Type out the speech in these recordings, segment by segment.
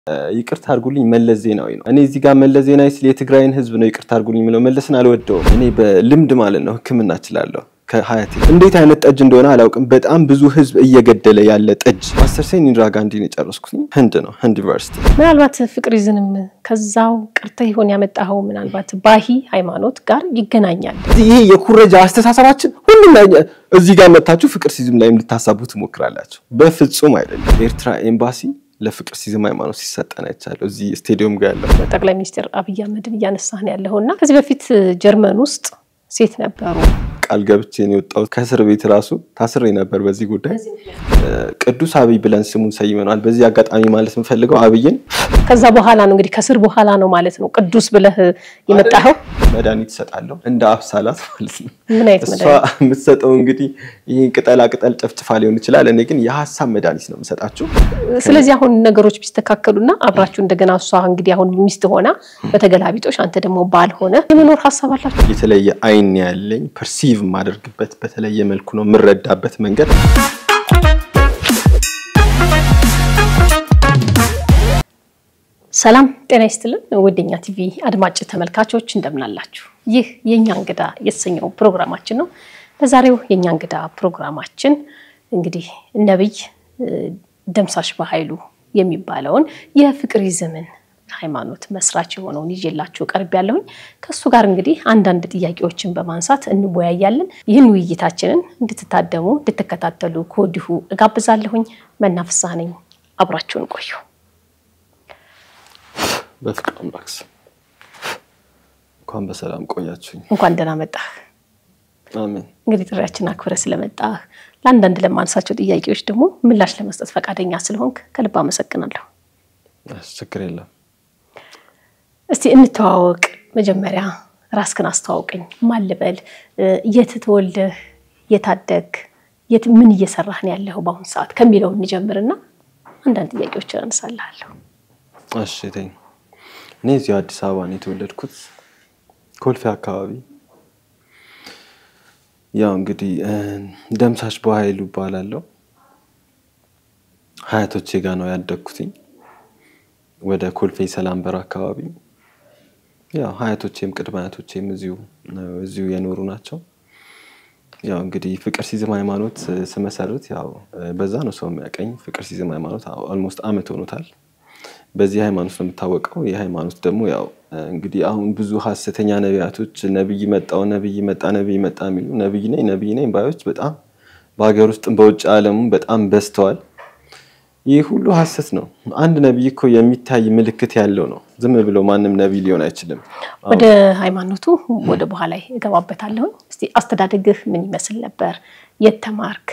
ይቅርታ አድርጉልኝ መለስ ዜናዊ ነው። እኔ እዚህ ጋር መለስ ዜናዊ ስል የትግራይን ህዝብ ነው ይቅርታ አድርጉልኝ የምለው። መለስን አልወደውም። እኔ በልምድ ማለት ነው ሕክምና እችላለሁ። ከሀያቴ እንዴት አይነት ጠጅ እንደሆነ አላውቅም። በጣም ብዙ ህዝብ እየገደለ ያለ ጠጅ። ማስተርሴን ኢንዲራ ጋንዲን የጨረስኩት ህንድ ነው፣ ህንድ ዩኒቨርሲቲ። ምናልባት ፍቅሪዝንም ከዛው ቅርተህ ይሆን ያመጣኸው ምናልባት ባሂ ሃይማኖት ጋር ይገናኛል። ይሄ የኩረጃ አስተሳሰባችን ሁሉም ላይ እዚህ ጋር መታችሁ ፍቅር ሲዝም ላይም ልታሳቡ ትሞክራላችሁ። በፍጹም አይደለም። ኤርትራ ኤምባሲ ለፍቅር ሲዝም ሃይማኖት ሲሰጠን አይቻለሁ። እዚህ ስቴዲየም ጋር ያለው ጠቅላይ ሚኒስትር አብይ አህመድን እያነሳህን ያለኸው እና ከዚህ በፊት ጀርመን ውስጥ ሴት ነበሩ ቃል ገብቼ ነው የወጣሁት። ከእስር ቤት ራሱ ታስሬ ነበር በዚህ ጉዳይ። ቅዱስ አብይ ብለን ስሙን ሰይመነዋል። በዚህ አጋጣሚ ማለት የምፈልገው አብይን ከዛ በኋላ ነው እንግዲህ ከስር በኋላ ነው ማለት ነው ቅዱስ ብለህ የመጣኸው። መድኃኒት እሰጣለሁ እንደ አብሳላት ማለት ነው። ምን አይነት እሷ መድኃኒት? የምትሰጠው እንግዲህ ይህ ቅጠላ ቅጠል ጨፍጭፋ ሊሆን ይችላል። እኔ ግን የሀሳብ መድኃኒት ነው የምሰጣችሁ። ስለዚህ አሁን ነገሮች ቢስተካከሉና አብራችሁ እንደገና እሷ እንግዲህ አሁን ሚስት ሆና በተገላቢጦሽ አንተ ደግሞ ባል ሆነ የመኖር ሀሳብ አላችሁ? የተለየ አይን ያለኝ ፐርሲቭ የማደርግበት በተለየ መልኩ ነው የምረዳበት መንገድ ሰላም ጤና ይስጥልን ውድኛ ቲቪ አድማጭ ተመልካቾች እንደምናላችሁ። ይህ የእኛ እንግዳ የተሰኘው ፕሮግራማችን ነው። በዛሬው የእኛ እንግዳ ፕሮግራማችን እንግዲህ ነቢይ ደምሳሽ በኃይሉ የሚባለውን የፍቅሪዝምን ሃይማኖት መስራች የሆነውን ይዤላችሁ ቀርብ ያለሁኝ ከእሱ ጋር እንግዲህ አንዳንድ ጥያቄዎችን በማንሳት እንወያያለን። ይህን ውይይታችንን እንድትታደሙ እንድትከታተሉ ከወዲሁ እጋብዛለሁኝ። መናፍሳ ነኝ። አብራችሁን ቆዩ። በፍቅር አምላክ ስም እንኳን በሰላም ቆያችሁኝ። እንኳን ደህና መጣህ። አሜን። እንግዲህ ጥሪያችን አክብረ ስለመጣህ ለአንዳንድ ለማንሳቸው ጥያቄዎች ደግሞ ምላሽ ለመስጠት ፈቃደኛ ስለሆንክ ከልብ አመሰግናለሁ። ችግር የለም። እስቲ እንተዋወቅ። መጀመሪያ ራስክን አስተዋውቀኝ። ማን ልበል? የት ተወልደህ የታደግ የት ምን እየሰራህ ነው ያለኸው በአሁኑ ሰዓት ከሚለው እንጀምርና አንዳንድ ጥያቄዎችን አነሳልሃለሁ። እሺ ተኝ እኔ እዚሁ አዲስ አበባ ነው የተወለድኩት፣ ኮልፌ አካባቢ። ያው እንግዲህ ደምሳሽ በኃይሉ እባላለሁ። ሀያቶቼ ጋር ነው ያደግኩትኝ ወደ ኮልፌ ሰላም በር አካባቢ። ያው ሀያቶቼም ቅድመ አያቶቼም እዚሁ እዚሁ የኖሩ ናቸው። ያው እንግዲህ ፍቅር ሲዝም ሃይማኖት ስመሰርት ያው በዛ ነው ሰው የሚያቀኝ። ፍቅር ሲዝም ሃይማኖት ኦልሞስት አመት ሆኖታል። በዚህ ሃይማኖት ነው የምታወቀው። ይህ ሃይማኖት ደግሞ ያው እንግዲህ አሁን ብዙ ሀሰተኛ ነቢያቶች ነቢይ መጣው ነቢይ መጣ ነቢይ መጣ የሚሉ ነቢይ ነኝ ነቢይ ነኝ ባዮች በጣም በሀገር ውስጥም በውጭ ዓለሙም በጣም በዝተዋል። ይህ ሁሉ ሀሰት ነው። አንድ ነቢይ እኮ የሚታይ ምልክት ያለው ነው። ዝም ብሎ ማንም ነቢይ ሊሆን አይችልም። ወደ ሃይማኖቱ ወደ በኋላ እገባበታለሁ። እስቲ አስተዳደግህ ምን ይመስል ነበር? የት ተማርክ?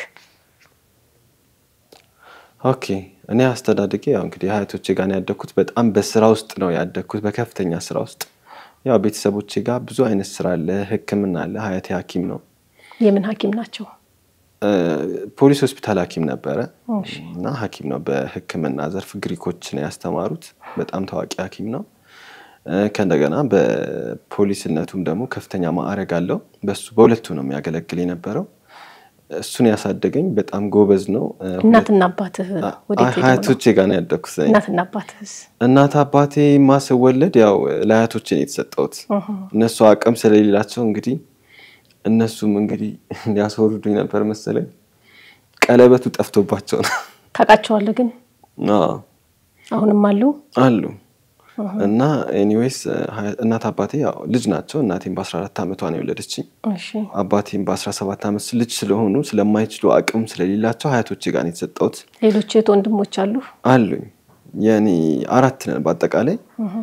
ኦኬ እኔ አስተዳደጌ ያው እንግዲህ ሀያቶቼ ጋር ነው ያደግኩት። በጣም በስራ ውስጥ ነው ያደግኩት፣ በከፍተኛ ስራ ውስጥ። ያው ቤተሰቦቼ ጋር ብዙ አይነት ስራ አለ፣ ሕክምና አለ። ሀያቴ ሐኪም ነው፣ የምን ሐኪም ናቸው? ፖሊስ ሆስፒታል ሐኪም ነበረ እሺ። እና ሐኪም ነው በሕክምና ዘርፍ ግሪኮች ነው ያስተማሩት። በጣም ታዋቂ ሐኪም ነው። ከእንደገና በፖሊስነቱም ደግሞ ከፍተኛ ማዕረግ አለው። በሱ በሁለቱ ነው የሚያገለግል የነበረው። እሱን ያሳደገኝ በጣም ጎበዝ ነው። እናትና አባትህ ወዴት ሄደው ነው? ሀያቶቼ ጋር ነው ያደግኩት። እኔ። እናትና አባትህስ? እናት አባቴ ማስወለድ ያው ለአያቶቼ ነው የተሰጠሁት። እነሱ አቅም ስለሌላቸው እንግዲህ እነሱም እንግዲህ ሊያስወርዱኝ ነበር መሰለኝ። ቀለበቱ ጠፍቶባቸው ነው ታውቃቸዋለህ ግን አዎ፣ አሁንም አሉ? አሉ እና ኤኒዌይስ እናት አባቴ ያው ልጅ ናቸው። እናቴም በ14 ዓመቷ ነው የወለደችኝ። እሺ። አባቴም በ17 ዓመት ልጅ ስለሆኑ ስለማይችሉ አቅም ስለሌላቸው ሀያቶቼ ጋር ነው የተሰጠሁት። ሌሎች እህት ወንድሞች አሉ? አሉኝ የኔ አራት ነን በአጠቃላይ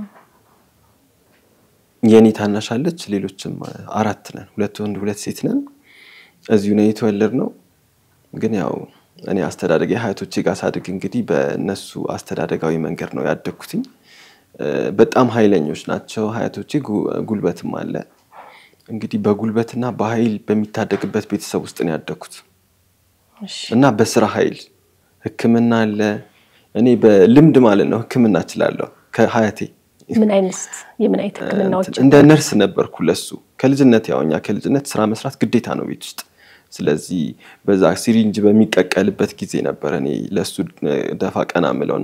የኔ ታናሽ አለች። ሌሎችም አራት ነን፣ ሁለት ወንድ ሁለት ሴት ነን። እዚሁ ነው የተወለድነው። ግን ያው እኔ አስተዳደግ ሀያቶቼ ጋር ሳድግ እንግዲህ በእነሱ አስተዳደጋዊ መንገድ ነው ያደግኩትኝ። በጣም ኃይለኞች ናቸው ሀያቶቼ። ጉ- ጉልበትም አለ እንግዲህ በጉልበትና በኃይል በሚታደግበት ቤተሰብ ውስጥ ነው ያደግኩት እሺ። እና በስራ ኃይል ሕክምና አለ። እኔ በልምድ ማለት ነው ሕክምና እችላለሁ ከሀያቴ ምን አይነት የምን አይነት ህክምናዎች? እንደ ነርስ ነበርኩ ለሱ ከልጅነት ያው እኛ ከልጅነት ስራ መስራት ግዴታ ነው ቤት ውስጥ። ስለዚህ በዛ ሲሪንጅ በሚቀቀልበት ጊዜ ነበር እኔ ለሱ ደፋ ቀና ምለውና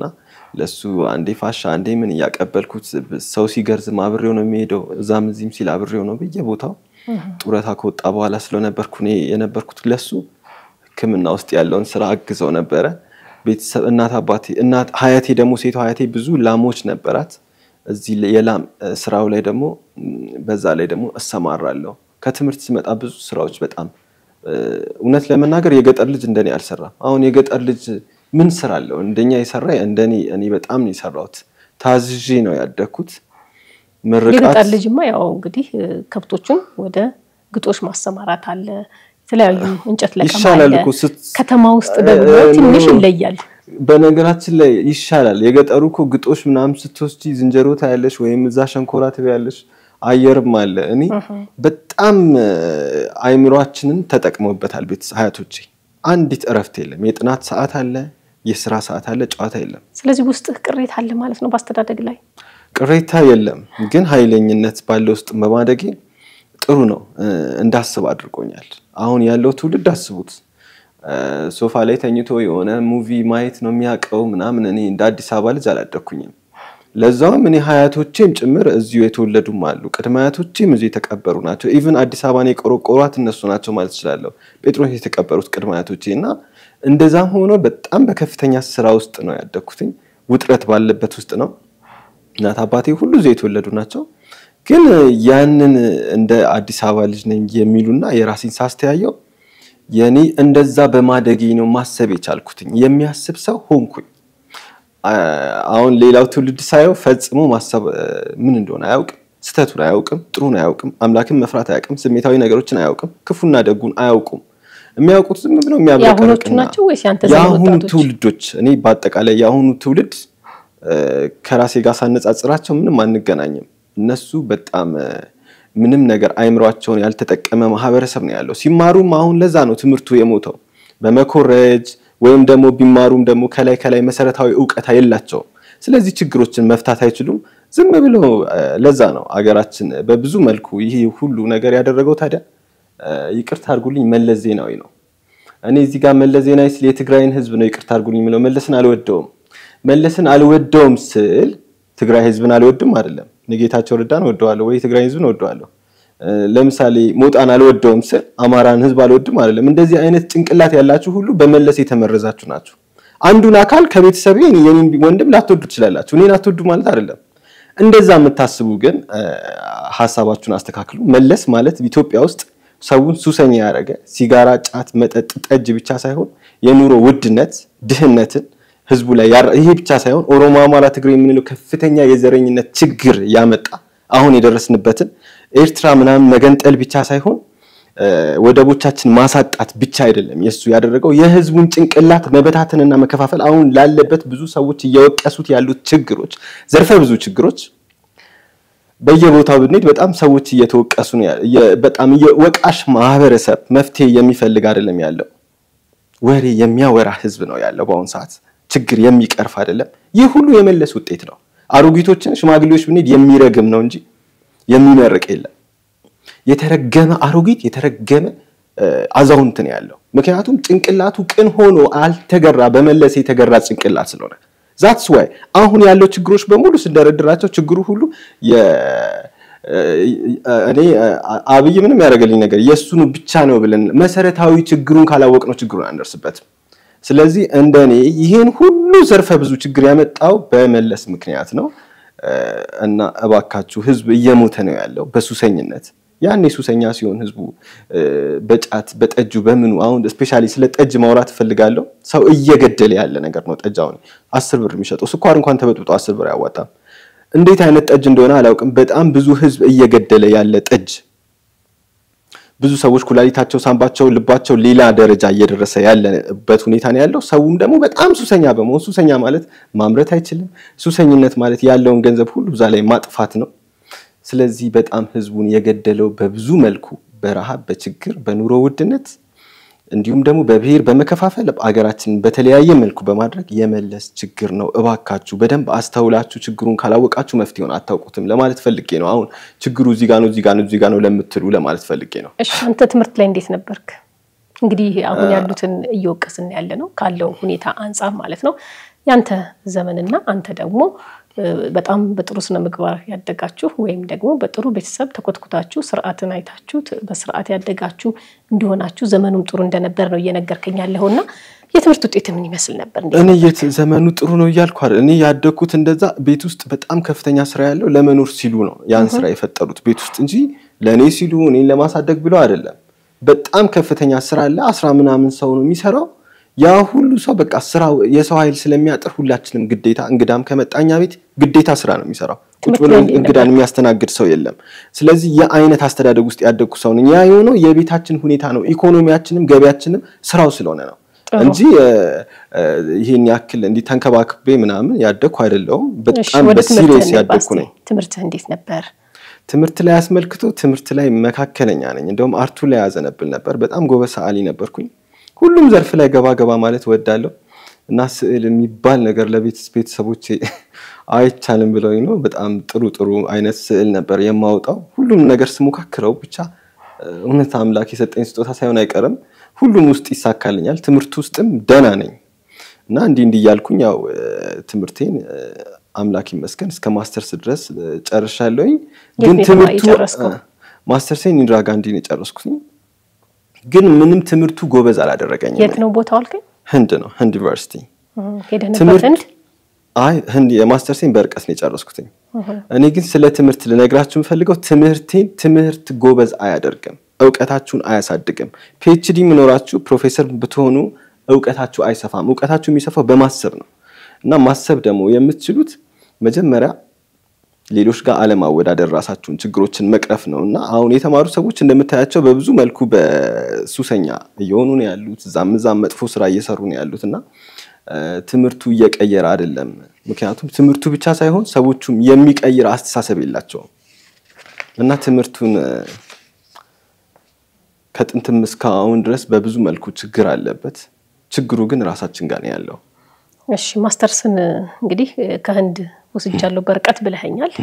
ለሱ አንዴ ፋሻ አንዴ ምን እያቀበልኩት ሰው ሲገርዝም አብሬው ነው የሚሄደው። እዛም እዚህም ሲል አብሬው ነው በየቦታው ጡረታ ከወጣ በኋላ ስለነበርኩ እኔ የነበርኩት ለሱ ሕክምና ውስጥ ያለውን ስራ አግዘው ነበረ። ቤተሰብ እናት አባቴ እናት ሀያቴ ደግሞ ሴቷ ሀያቴ ብዙ ላሞች ነበራት። እዚህ የላም ስራው ላይ ደግሞ በዛ ላይ ደግሞ እሰማራለሁ። ከትምህርት ስመጣ ብዙ ስራዎች በጣም እውነት ለመናገር የገጠር ልጅ እንደኔ አልሰራም። አሁን የገጠር ልጅ ምን ስራ አለው? እንደኛ የሰራ እንደኔ እኔ በጣም ነው የሰራሁት። ታዝዤ ነው ያደግኩት። የገጠር ልጅማ ያው እንግዲህ ከብቶቹን ወደ ግጦሽ ማሰማራት አለ፣ የተለያዩ እንጨት ለቀማ ይሻላል አለ። እኮ ስት- ከተማ ውስጥ ደግሞ ትንሽ ይለያል። በነገራችን ላይ ይሻላል። የገጠሩ እኮ ግጦሽ ምናምን ስትወስጂ ዝንጀሮ ታያለሽ፣ ወይም እዛ ሸንኮራ ትበያለሽ። አየርም አለ። እኔ በጣም አይምሯችንን ተጠቅመውበታል ቤት አያቶቼ። አንዲት እረፍት የለም። የጥናት ሰዓት አለ፣ የስራ ሰዓት አለ፣ ጨዋታ የለም። ስለዚህ ውስጥህ ቅሬታ አለ ማለት ነው በአስተዳደግ ላይ። ቅሬታ የለም፣ ግን ኃይለኝነት ባለ ውስጥ በማደጌ ጥሩ ነው እንዳስብ አድርጎኛል። አሁን ያለው ትውልድ አስቡት፣ ሶፋ ላይ ተኝቶ የሆነ ሙቪ ማየት ነው የሚያውቀው ምናምን። እኔ እንደ አዲስ አበባ ልጅ አላደግኩኝም። ለዛውም እኔ ሀያቶቼም ጭምር እዚሁ የተወለዱም አሉ። ቅድመ አያቶቼም እዚሁ የተቀበሩ ናቸው። ኢቭን አዲስ አበባን የቆረቆሯት እነሱ ናቸው ማለት እችላለሁ። ጴጥሮስ የተቀበሩት ቅድመ አያቶቼ እና እንደዛም ሆኖ በጣም በከፍተኛ ስራ ውስጥ ነው ያደግኩትኝ። ውጥረት ባለበት ውስጥ ነው። እናት አባቴ ሁሉ እዚሁ የተወለዱ ናቸው። ግን ያንን እንደ አዲስ አበባ ልጅ ነኝ የሚሉና የራሴን ሳስተያየው የኔ እንደዛ በማደጌ ነው ማሰብ የቻልኩትኝ። የሚያስብ ሰው ሆንኩኝ። አሁን ሌላው ትውልድ ሳየው ፈጽሞ ማሰብ ምን እንደሆነ አያውቅም። ስህተቱን አያውቅም። ጥሩን አያውቅም። አምላክን መፍራት አያውቅም። ስሜታዊ ነገሮችን አያውቅም። ክፉና ደጉን አያውቁም። የሚያውቁት ዝም ብለው የአሁኖቹ የሚያብረቀርቅና ናቸው ወይስ ያንተ ዘመን የአሁኑ ወጣቶች? ትውልዶች እኔ በአጠቃላይ የአሁኑ ትውልድ ከራሴ ጋር ሳነጻጽራቸው ምንም አንገናኝም። እነሱ በጣም ምንም ነገር አይምሯቸውን ያልተጠቀመ ማህበረሰብ ነው ያለው። ሲማሩም አሁን ለዛ ነው ትምህርቱ የሞተው በመኮረጅ ወይም ደግሞ ቢማሩም ደግሞ ከላይ ከላይ መሰረታዊ እውቀት የላቸውም። ስለዚህ ችግሮችን መፍታት አይችሉም። ዝም ብሎ ለዛ ነው አገራችን በብዙ መልኩ ይህ ሁሉ ነገር ያደረገው። ታዲያ ይቅርታ አድርጉልኝ መለስ ዜናዊ ነው። እኔ እዚህ ጋር መለስ ዜናዊ ስል የትግራይን ህዝብ ነው ይቅርታ አድርጉልኝ የምለው። መለስን አልወደውም። መለስን አልወደውም ስል ትግራይ ህዝብን አልወድም አይደለም። ጌታቸው ረዳን እወደዋለሁ ወይ ትግራይ ህዝብን እወደዋለሁ። ለምሳሌ ሞጣን አልወደውም ስል አማራን ህዝብ አልወድም አይደለም። እንደዚህ አይነት ጭንቅላት ያላችሁ ሁሉ በመለስ የተመረዛችሁ ናችሁ። አንዱን አካል ከቤተሰቤ የኔን ወንድም ላትወዱ ትችላላችሁ። እኔን አትወዱ ማለት አይደለም። እንደዛ የምታስቡ ግን ሀሳባችሁን አስተካክሉ። መለስ ማለት ኢትዮጵያ ውስጥ ሰውን ሱሰኛ ያደረገ ሲጋራ፣ ጫት፣ መጠጥ፣ ጠጅ ብቻ ሳይሆን የኑሮ ውድነት፣ ድህነትን ህዝቡ ላይ ይሄ ብቻ ሳይሆን ኦሮሞ፣ አማራ፣ ትግሬ የምንለው ከፍተኛ የዘረኝነት ችግር ያመጣ አሁን የደረስንበትን ኤርትራ ምናምን መገንጠል ብቻ ሳይሆን ወደቦቻችን ማሳጣት ብቻ አይደለም የእሱ ያደረገው የህዝቡን ጭንቅላት መበታተንና መከፋፈል አሁን ላለበት ብዙ ሰዎች እየወቀሱት ያሉት ችግሮች ዘርፈ ብዙ ችግሮች በየቦታው ብንሄድ በጣም ሰዎች እየተወቀሱ ነው። በጣም ወቃሽ ማህበረሰብ መፍትሄ የሚፈልግ አይደለም ያለው ወሬ የሚያወራ ህዝብ ነው ያለው በአሁኑ ሰዓት ችግር የሚቀርፍ አይደለም። ይህ ሁሉ የመለስ ውጤት ነው። አሮጊቶችን ሽማግሌዎች ብንሄድ የሚረግም ነው እንጂ የሚመርቅ የለም። የተረገመ አሮጊት የተረገመ አዛውንት ነው ያለው። ምክንያቱም ጭንቅላቱ ቅን ሆኖ አልተገራ፣ በመለስ የተገራ ጭንቅላት ስለሆነ ዛትስ ዋይ አሁን ያለው ችግሮች በሙሉ ስንደረድራቸው ችግሩ ሁሉ እኔ አብይ ምንም ያደረገልኝ ነገር የእሱኑ ብቻ ነው ብለን መሰረታዊ ችግሩን ካላወቅ ነው ችግሩን አንደርስበትም። ስለዚህ እንደ እኔ ይህን ሁሉ ዘርፈ ብዙ ችግር ያመጣው በመለስ ምክንያት ነው እና እባካችሁ ህዝብ እየሞተ ነው ያለው በሱሰኝነት ያኔ ሱሰኛ ሲሆን ህዝቡ በጫት በጠጁ በምኑ አሁን ስፔሻሊ ስለ ጠጅ ማውራት እፈልጋለሁ። ሰው እየገደለ ያለ ነገር ነው ጠጅ። አሁን አስር ብር የሚሸጠው ስኳር እንኳን ተበጥብጦ አስር ብር አያዋጣም። እንዴት አይነት ጠጅ እንደሆነ አላውቅም። በጣም ብዙ ህዝብ እየገደለ ያለ ጠጅ፣ ብዙ ሰዎች ኩላሊታቸው፣ ሳምባቸው፣ ልባቸው ሌላ ደረጃ እየደረሰ ያለበት ሁኔታ ነው ያለው። ሰውም ደግሞ በጣም ሱሰኛ በመሆን ሱሰኛ ማለት ማምረት አይችልም። ሱሰኝነት ማለት ያለውን ገንዘብ ሁሉ እዛ ላይ ማጥፋት ነው። ስለዚህ በጣም ህዝቡን የገደለው በብዙ መልኩ በረሃብ፣ በችግር፣ በኑሮ ውድነት እንዲሁም ደግሞ በብሔር በመከፋፈል አገራችንን በተለያየ መልኩ በማድረግ የመለስ ችግር ነው። እባካችሁ በደንብ አስተውላችሁ ችግሩን ካላወቃችሁ መፍትሄውን አታውቁትም ለማለት ፈልጌ ነው። አሁን ችግሩ እዚህ ጋ ነው እዚህ ጋ ነው እዚህ ጋ ነው ለምትሉ ለማለት ፈልጌ ነው። እሺ አንተ ትምህርት ላይ እንዴት ነበርክ? እንግዲህ አሁን ያሉትን እየወቀስን ያለ ነው ካለው ሁኔታ አንጻር ማለት ነው። ያንተ ዘመንና አንተ ደግሞ በጣም በጥሩ ስነ ምግባር ያደጋችሁ ወይም ደግሞ በጥሩ ቤተሰብ ተኮትኩታችሁ ስርዓትን አይታችሁ በስርዓት ያደጋችሁ እንዲሆናችሁ ዘመኑም ጥሩ እንደነበር ነው እየነገርከኝ ያለውና የትምህርት ውጤት ምን ይመስል ነበር? እኔ የት ዘመኑ ጥሩ ነው እያልኩ አይደል። እኔ ያደግኩት እንደዛ ቤት ውስጥ በጣም ከፍተኛ ስራ ያለው ለመኖር ሲሉ ነው ያን ስራ የፈጠሩት ቤት ውስጥ እንጂ ለእኔ ሲሉ እኔን ለማሳደግ ብለው አይደለም። በጣም ከፍተኛ ስራ አለ። አስራ ምናምን ሰው ነው የሚሰራው። ያ ሁሉ ሰው በቃ ስራው የሰው ኃይል ስለሚያጥር ሁላችንም ግዴታ እንግዳም ከመጣኛ ቤት ግዴታ ስራ ነው የሚሰራው። ቁጭ ብሎ እንግዳን የሚያስተናግድ ሰው የለም። ስለዚህ የአይነት አስተዳደግ ውስጥ ያደግኩ ሰው ነኝ። ያ የሆነው የቤታችን ሁኔታ ነው። ኢኮኖሚያችንም ገቢያችንም ስራው ስለሆነ ነው እንጂ ይሄን ያክል እንዲህ ተንከባክቤ ምናምን ያደግኩ አይደለሁም። በጣም በሲሪየስ ያደግኩ ነኝ። ትምህርትህ እንዴት ነበር? ትምህርት ላይ አስመልክቶ ትምህርት ላይ መካከለኛ ነኝ። እንደውም አርቱ ላይ ያዘነብል ነበር። በጣም ጎበዝ ሰዓሊ ነበርኩኝ። ሁሉም ዘርፍ ላይ ገባ ገባ ማለት ወዳለሁ እና ስዕል የሚባል ነገር ለቤተሰቦቼ አይቻልም ብለውኝ ነው። በጣም ጥሩ ጥሩ አይነት ስዕል ነበር የማወጣው። ሁሉም ነገር ስሞካክረው ብቻ እውነት አምላክ የሰጠኝ ስጦታ ሳይሆን አይቀርም ሁሉም ውስጥ ይሳካልኛል። ትምህርት ውስጥም ደህና ነኝ እና እንዲህ እንዲህ እያልኩኝ ያው ትምህርቴን አምላክ ይመስገን እስከ ማስተርስ ድረስ ጨርሻለሁኝ። ግን ትምህርቱ ማስተርሴን ኢንዲራ ጋንዲ ነው የጨረስኩትኝ። ግን ምንም ትምህርቱ ጎበዝ አላደረገኝም። የት ነው ቦታው አልከኝ? ህንድ ነው ህንድ ዩኒቨርሲቲ። ሄደህ ነበር ህንድ? አይ ህንድ የማስተርሴን በርቀት ነው የጨረስኩትኝ። እኔ ግን ስለ ትምህርት ልነግራችሁ የምፈልገው ትምህርቴን ትምህርት ጎበዝ አያደርግም፣ እውቀታችሁን አያሳድግም። ፒኤችዲ የምኖራችሁ ፕሮፌሰር ብትሆኑ እውቀታችሁ አይሰፋም። እውቀታችሁ የሚሰፋው በማሰብ ነው እና ማሰብ ደግሞ የምትችሉት መጀመሪያ ሌሎች ጋር አለማወዳደር፣ ራሳችሁን ችግሮችን መቅረፍ ነው እና አሁን የተማሩ ሰዎች እንደምታያቸው በብዙ መልኩ በሱሰኛ እየሆኑ ነው ያሉት። እዛም እዛም መጥፎ ስራ እየሰሩ ነው ያሉት እና ትምህርቱ እየቀየረ አይደለም። ምክንያቱም ትምህርቱ ብቻ ሳይሆን ሰዎቹም የሚቀይር አስተሳሰብ የላቸውም እና ትምህርቱን ከጥንትም እስከ አሁን ድረስ በብዙ መልኩ ችግር አለበት። ችግሩ ግን ራሳችን ጋር ነው ያለው። እሺ ማስተርስን እንግዲህ ከህንድ ወስጃለሁ በርቀት ብለኸኛል።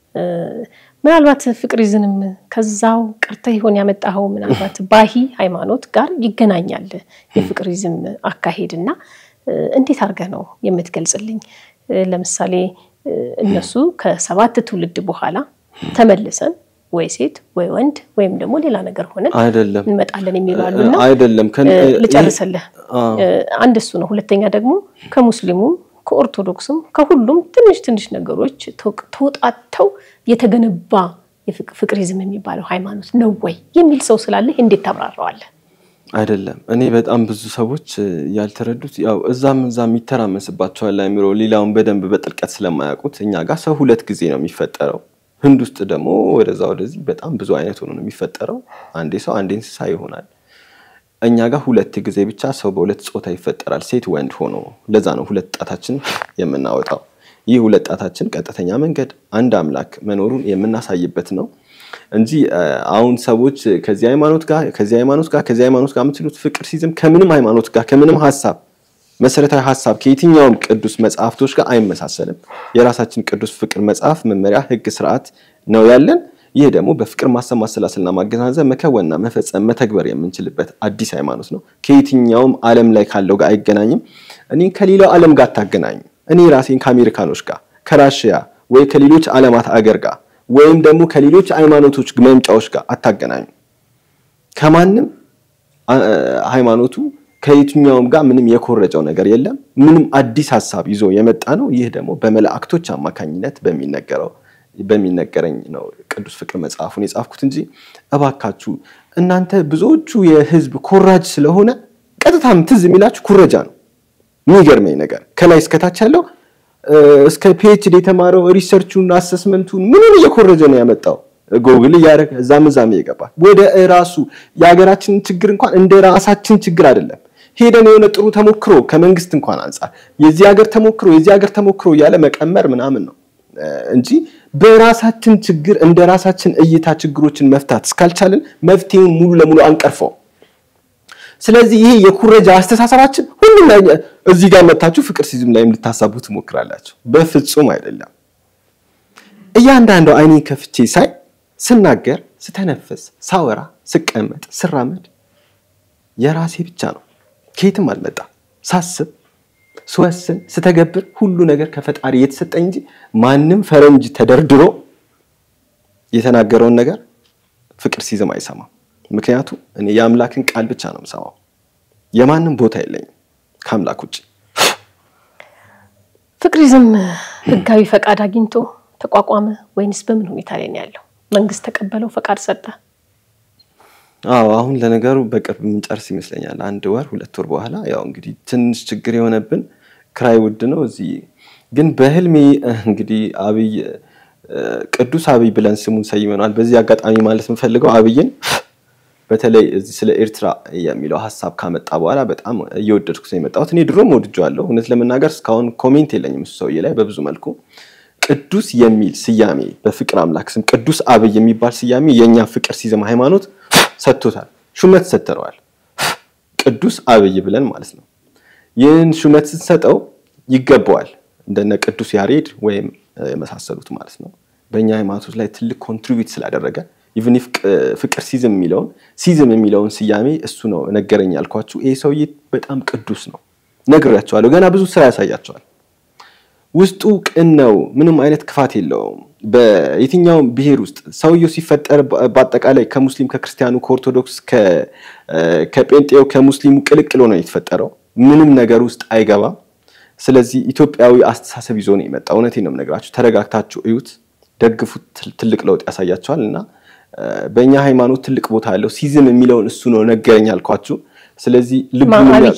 ምናልባት ፍቅሪዝንም ከዛው ቀርተህ ይሆን ያመጣኸው? ምናልባት ባሂ ሃይማኖት ጋር ይገናኛል የፍቅሪዝም አካሄድ እና እንዴት አድርገህ ነው የምትገልጽልኝ? ለምሳሌ እነሱ ከሰባት ትውልድ በኋላ ተመልሰን ወይ ሴት ወይ ወንድ ወይም ደግሞ ሌላ ነገር ሆነን አይደለም እንመጣለን የሚሉ አሉና አይደለም ልጨርስልህ። አንድ እሱ ነው። ሁለተኛ ደግሞ ከሙስሊሙም ከኦርቶዶክስም ከሁሉም ትንሽ ትንሽ ነገሮች ተውጣተው የተገነባ ፍቅሪዝም የሚባለው ሃይማኖት ነው ወይ የሚል ሰው ስላለ እንዴት ታብራራዋለህ? አይደለም እኔ በጣም ብዙ ሰዎች ያልተረዱት ያው እዛም እዛም ይተራመስባቸዋል አይምሮ ሌላውን በደንብ በጥልቀት ስለማያውቁት እኛ ጋር ሰው ሁለት ጊዜ ነው የሚፈጠረው። ህንድ ውስጥ ደግሞ ወደዛ ወደዚህ በጣም ብዙ አይነት ሆኖ ነው የሚፈጠረው። አንዴ ሰው አንዴ እንስሳ ይሆናል። እኛ ጋር ሁለት ጊዜ ብቻ ሰው በሁለት ጾታ ይፈጠራል፣ ሴት ወንድ ሆኖ። ለዛ ነው ሁለት ጣታችን የምናወጣው። ይህ ሁለት ጣታችን ቀጥተኛ መንገድ አንድ አምላክ መኖሩን የምናሳይበት ነው እንጂ አሁን ሰዎች ከዚህ ሃይማኖት ጋር ከዚህ ሃይማኖት ጋር ከዚህ ሃይማኖት ጋር የምትሉት ፍቅር ሲዝም ከምንም ሃይማኖት ጋር ከምንም ሀሳብ መሰረታዊ ሀሳብ ከየትኛውም ቅዱስ መጽሐፍቶች ጋር አይመሳሰልም። የራሳችን ቅዱስ ፍቅር መጽሐፍ፣ መመሪያ፣ ህግ፣ ስርዓት ነው ያለን። ይህ ደግሞ በፍቅር ማሰብ፣ ማሰላሰልና ማገናዘብ መከወንና መፈጸም መተግበር የምንችልበት አዲስ ሃይማኖት ነው። ከየትኛውም ዓለም ላይ ካለው ጋር አይገናኝም። እኔ ከሌላው ዓለም ጋር አታገናኙ። እኔ ራሴን ከአሜሪካኖች ጋር ከራሽያ ወይ ከሌሎች ዓለማት አገር ጋር ወይም ደግሞ ከሌሎች ሃይማኖቶች መምጫዎች ጋር አታገናኙ። ከማንም ሃይማኖቱ ከየትኛውም ጋር ምንም የኮረጨው ነገር የለም። ምንም አዲስ ሀሳብ ይዞ የመጣ ነው። ይህ ደግሞ በመላእክቶች አማካኝነት በሚነገረው በሚነገረኝ ነው ቅዱስ ፍቅር መጽሐፉን የጻፍኩት እንጂ እባካችሁ እናንተ ብዙዎቹ የህዝብ ኮራጅ ስለሆነ ቀጥታም ትዝ የሚላችሁ ኩረጃ ነው። የሚገርመኝ ነገር ከላይ እስከታች ያለው እስከ ፒኤችዲ የተማረው ሪሰርቹን አሰስመንቱን ምንም እየኮረጀ ነው ያመጣው። ጎግል እያደረገ እዛም እዛም እየገባ ወደ ራሱ የሀገራችንን ችግር እንኳን እንደ ራሳችን ችግር አይደለም ሄደን የሆነ ጥሩ ተሞክሮ ከመንግስት እንኳን አንጻር የዚህ ሀገር ተሞክሮ የዚህ ሀገር ተሞክሮ እያለ መቀመር ምናምን ነው እንጂ በራሳችን ችግር እንደ ራሳችን እይታ ችግሮችን መፍታት እስካልቻልን መፍትሄውን ሙሉ ለሙሉ አንቀርፈው። ስለዚህ ይሄ የኩረጃ አስተሳሰባችን ሁሉም ላይ እዚህ ጋር መታችሁ ፍቅር ሲዝም ላይም ልታሳቡ ትሞክራላችሁ። በፍጹም አይደለም። እያንዳንዱ አይኔን ከፍቼ ሳይ፣ ስናገር፣ ስተነፍስ፣ ሳወራ፣ ስቀመጥ፣ ስራመድ የራሴ ብቻ ነው። ከየትም አልመጣም። ሳስብ ስወስን ስተገብር ሁሉ ነገር ከፈጣሪ የተሰጠኝ እንጂ ማንም ፈረንጅ ተደርድሮ የተናገረውን ነገር ፍቅር ሲዝም አይሰማም። ምክንያቱም እኔ የአምላክን ቃል ብቻ ነው የምሰማው። የማንም ቦታ የለኝም ከአምላክ ውጭ። ፍቅሪዝም ህጋዊ ፈቃድ አግኝቶ ተቋቋመ ወይንስ በምን ሁኔታ ላይ ነው ያለው? መንግስት ተቀበለው ፈቃድ ሰጠ? አዎ አሁን ለነገሩ በቅርብ የምንጨርስ ይመስለኛል። አንድ ወር ሁለት ወር በኋላ ያው እንግዲህ ትንሽ ችግር የሆነብን ክራይ ውድ ነው። እዚህ ግን በህልሜ እንግዲህ አብይ ቅዱስ አብይ ብለን ስሙን ሰይመነዋል። በዚህ አጋጣሚ ማለት የምፈልገው አብይን በተለይ እዚህ ስለ ኤርትራ የሚለው ሀሳብ ካመጣ በኋላ በጣም እየወደድኩት ነው የመጣሁት። እኔ ድሮም ወድጀዋለሁ። እውነት ለመናገር እስካሁን ኮሜንት የለኝም እሱ ሰውዬ ላይ በብዙ መልኩ ቅዱስ የሚል ስያሜ በፍቅር አምላክ ስም ቅዱስ አብይ የሚባል ስያሜ የእኛ ፍቅር ሲዝም ሃይማኖት ሰጥቶታል። ሹመት ሰጥተነዋል። ቅዱስ አብይ ብለን ማለት ነው። ይህን ሹመት ስትሰጠው ይገባዋል። እንደነ ቅዱስ ያሬድ ወይም የመሳሰሉት ማለት ነው። በእኛ ሃይማኖቶች ላይ ትልቅ ኮንትሪቢዩት ስላደረገ ኢቭን ኢፍ ፍቅር ሲዝም የሚለውን ሲዝም የሚለውን ስያሜ እሱ ነው ነገረኝ ያልኳችሁ። ይሄ ሰውዬ በጣም ቅዱስ ነው፣ ነግሬያቸዋለሁ። ገና ብዙ ስራ ያሳያቸዋል። ውስጡ ቅን ነው። ምንም አይነት ክፋት የለውም። በየትኛውም ብሔር ውስጥ ሰውየው ሲፈጠር በአጠቃላይ ከሙስሊም ከክርስቲያኑ፣ ከኦርቶዶክስ፣ ከጴንጤው፣ ከሙስሊሙ ቅልቅሎ ነው የተፈጠረው። ምንም ነገር ውስጥ አይገባም። ስለዚህ ኢትዮጵያዊ አስተሳሰብ ይዞ ነው የመጣ። እውነቴን ነው የምነግራችሁ። ተረጋግታችሁ እዩት፣ ደግፉት። ትልቅ ለውጥ ያሳያቸዋል እና በእኛ ሃይማኖት ትልቅ ቦታ ያለው ሲዝም የሚለውን እሱ ነው ነገረኝ አልኳችሁ። ስለዚህ ልቡ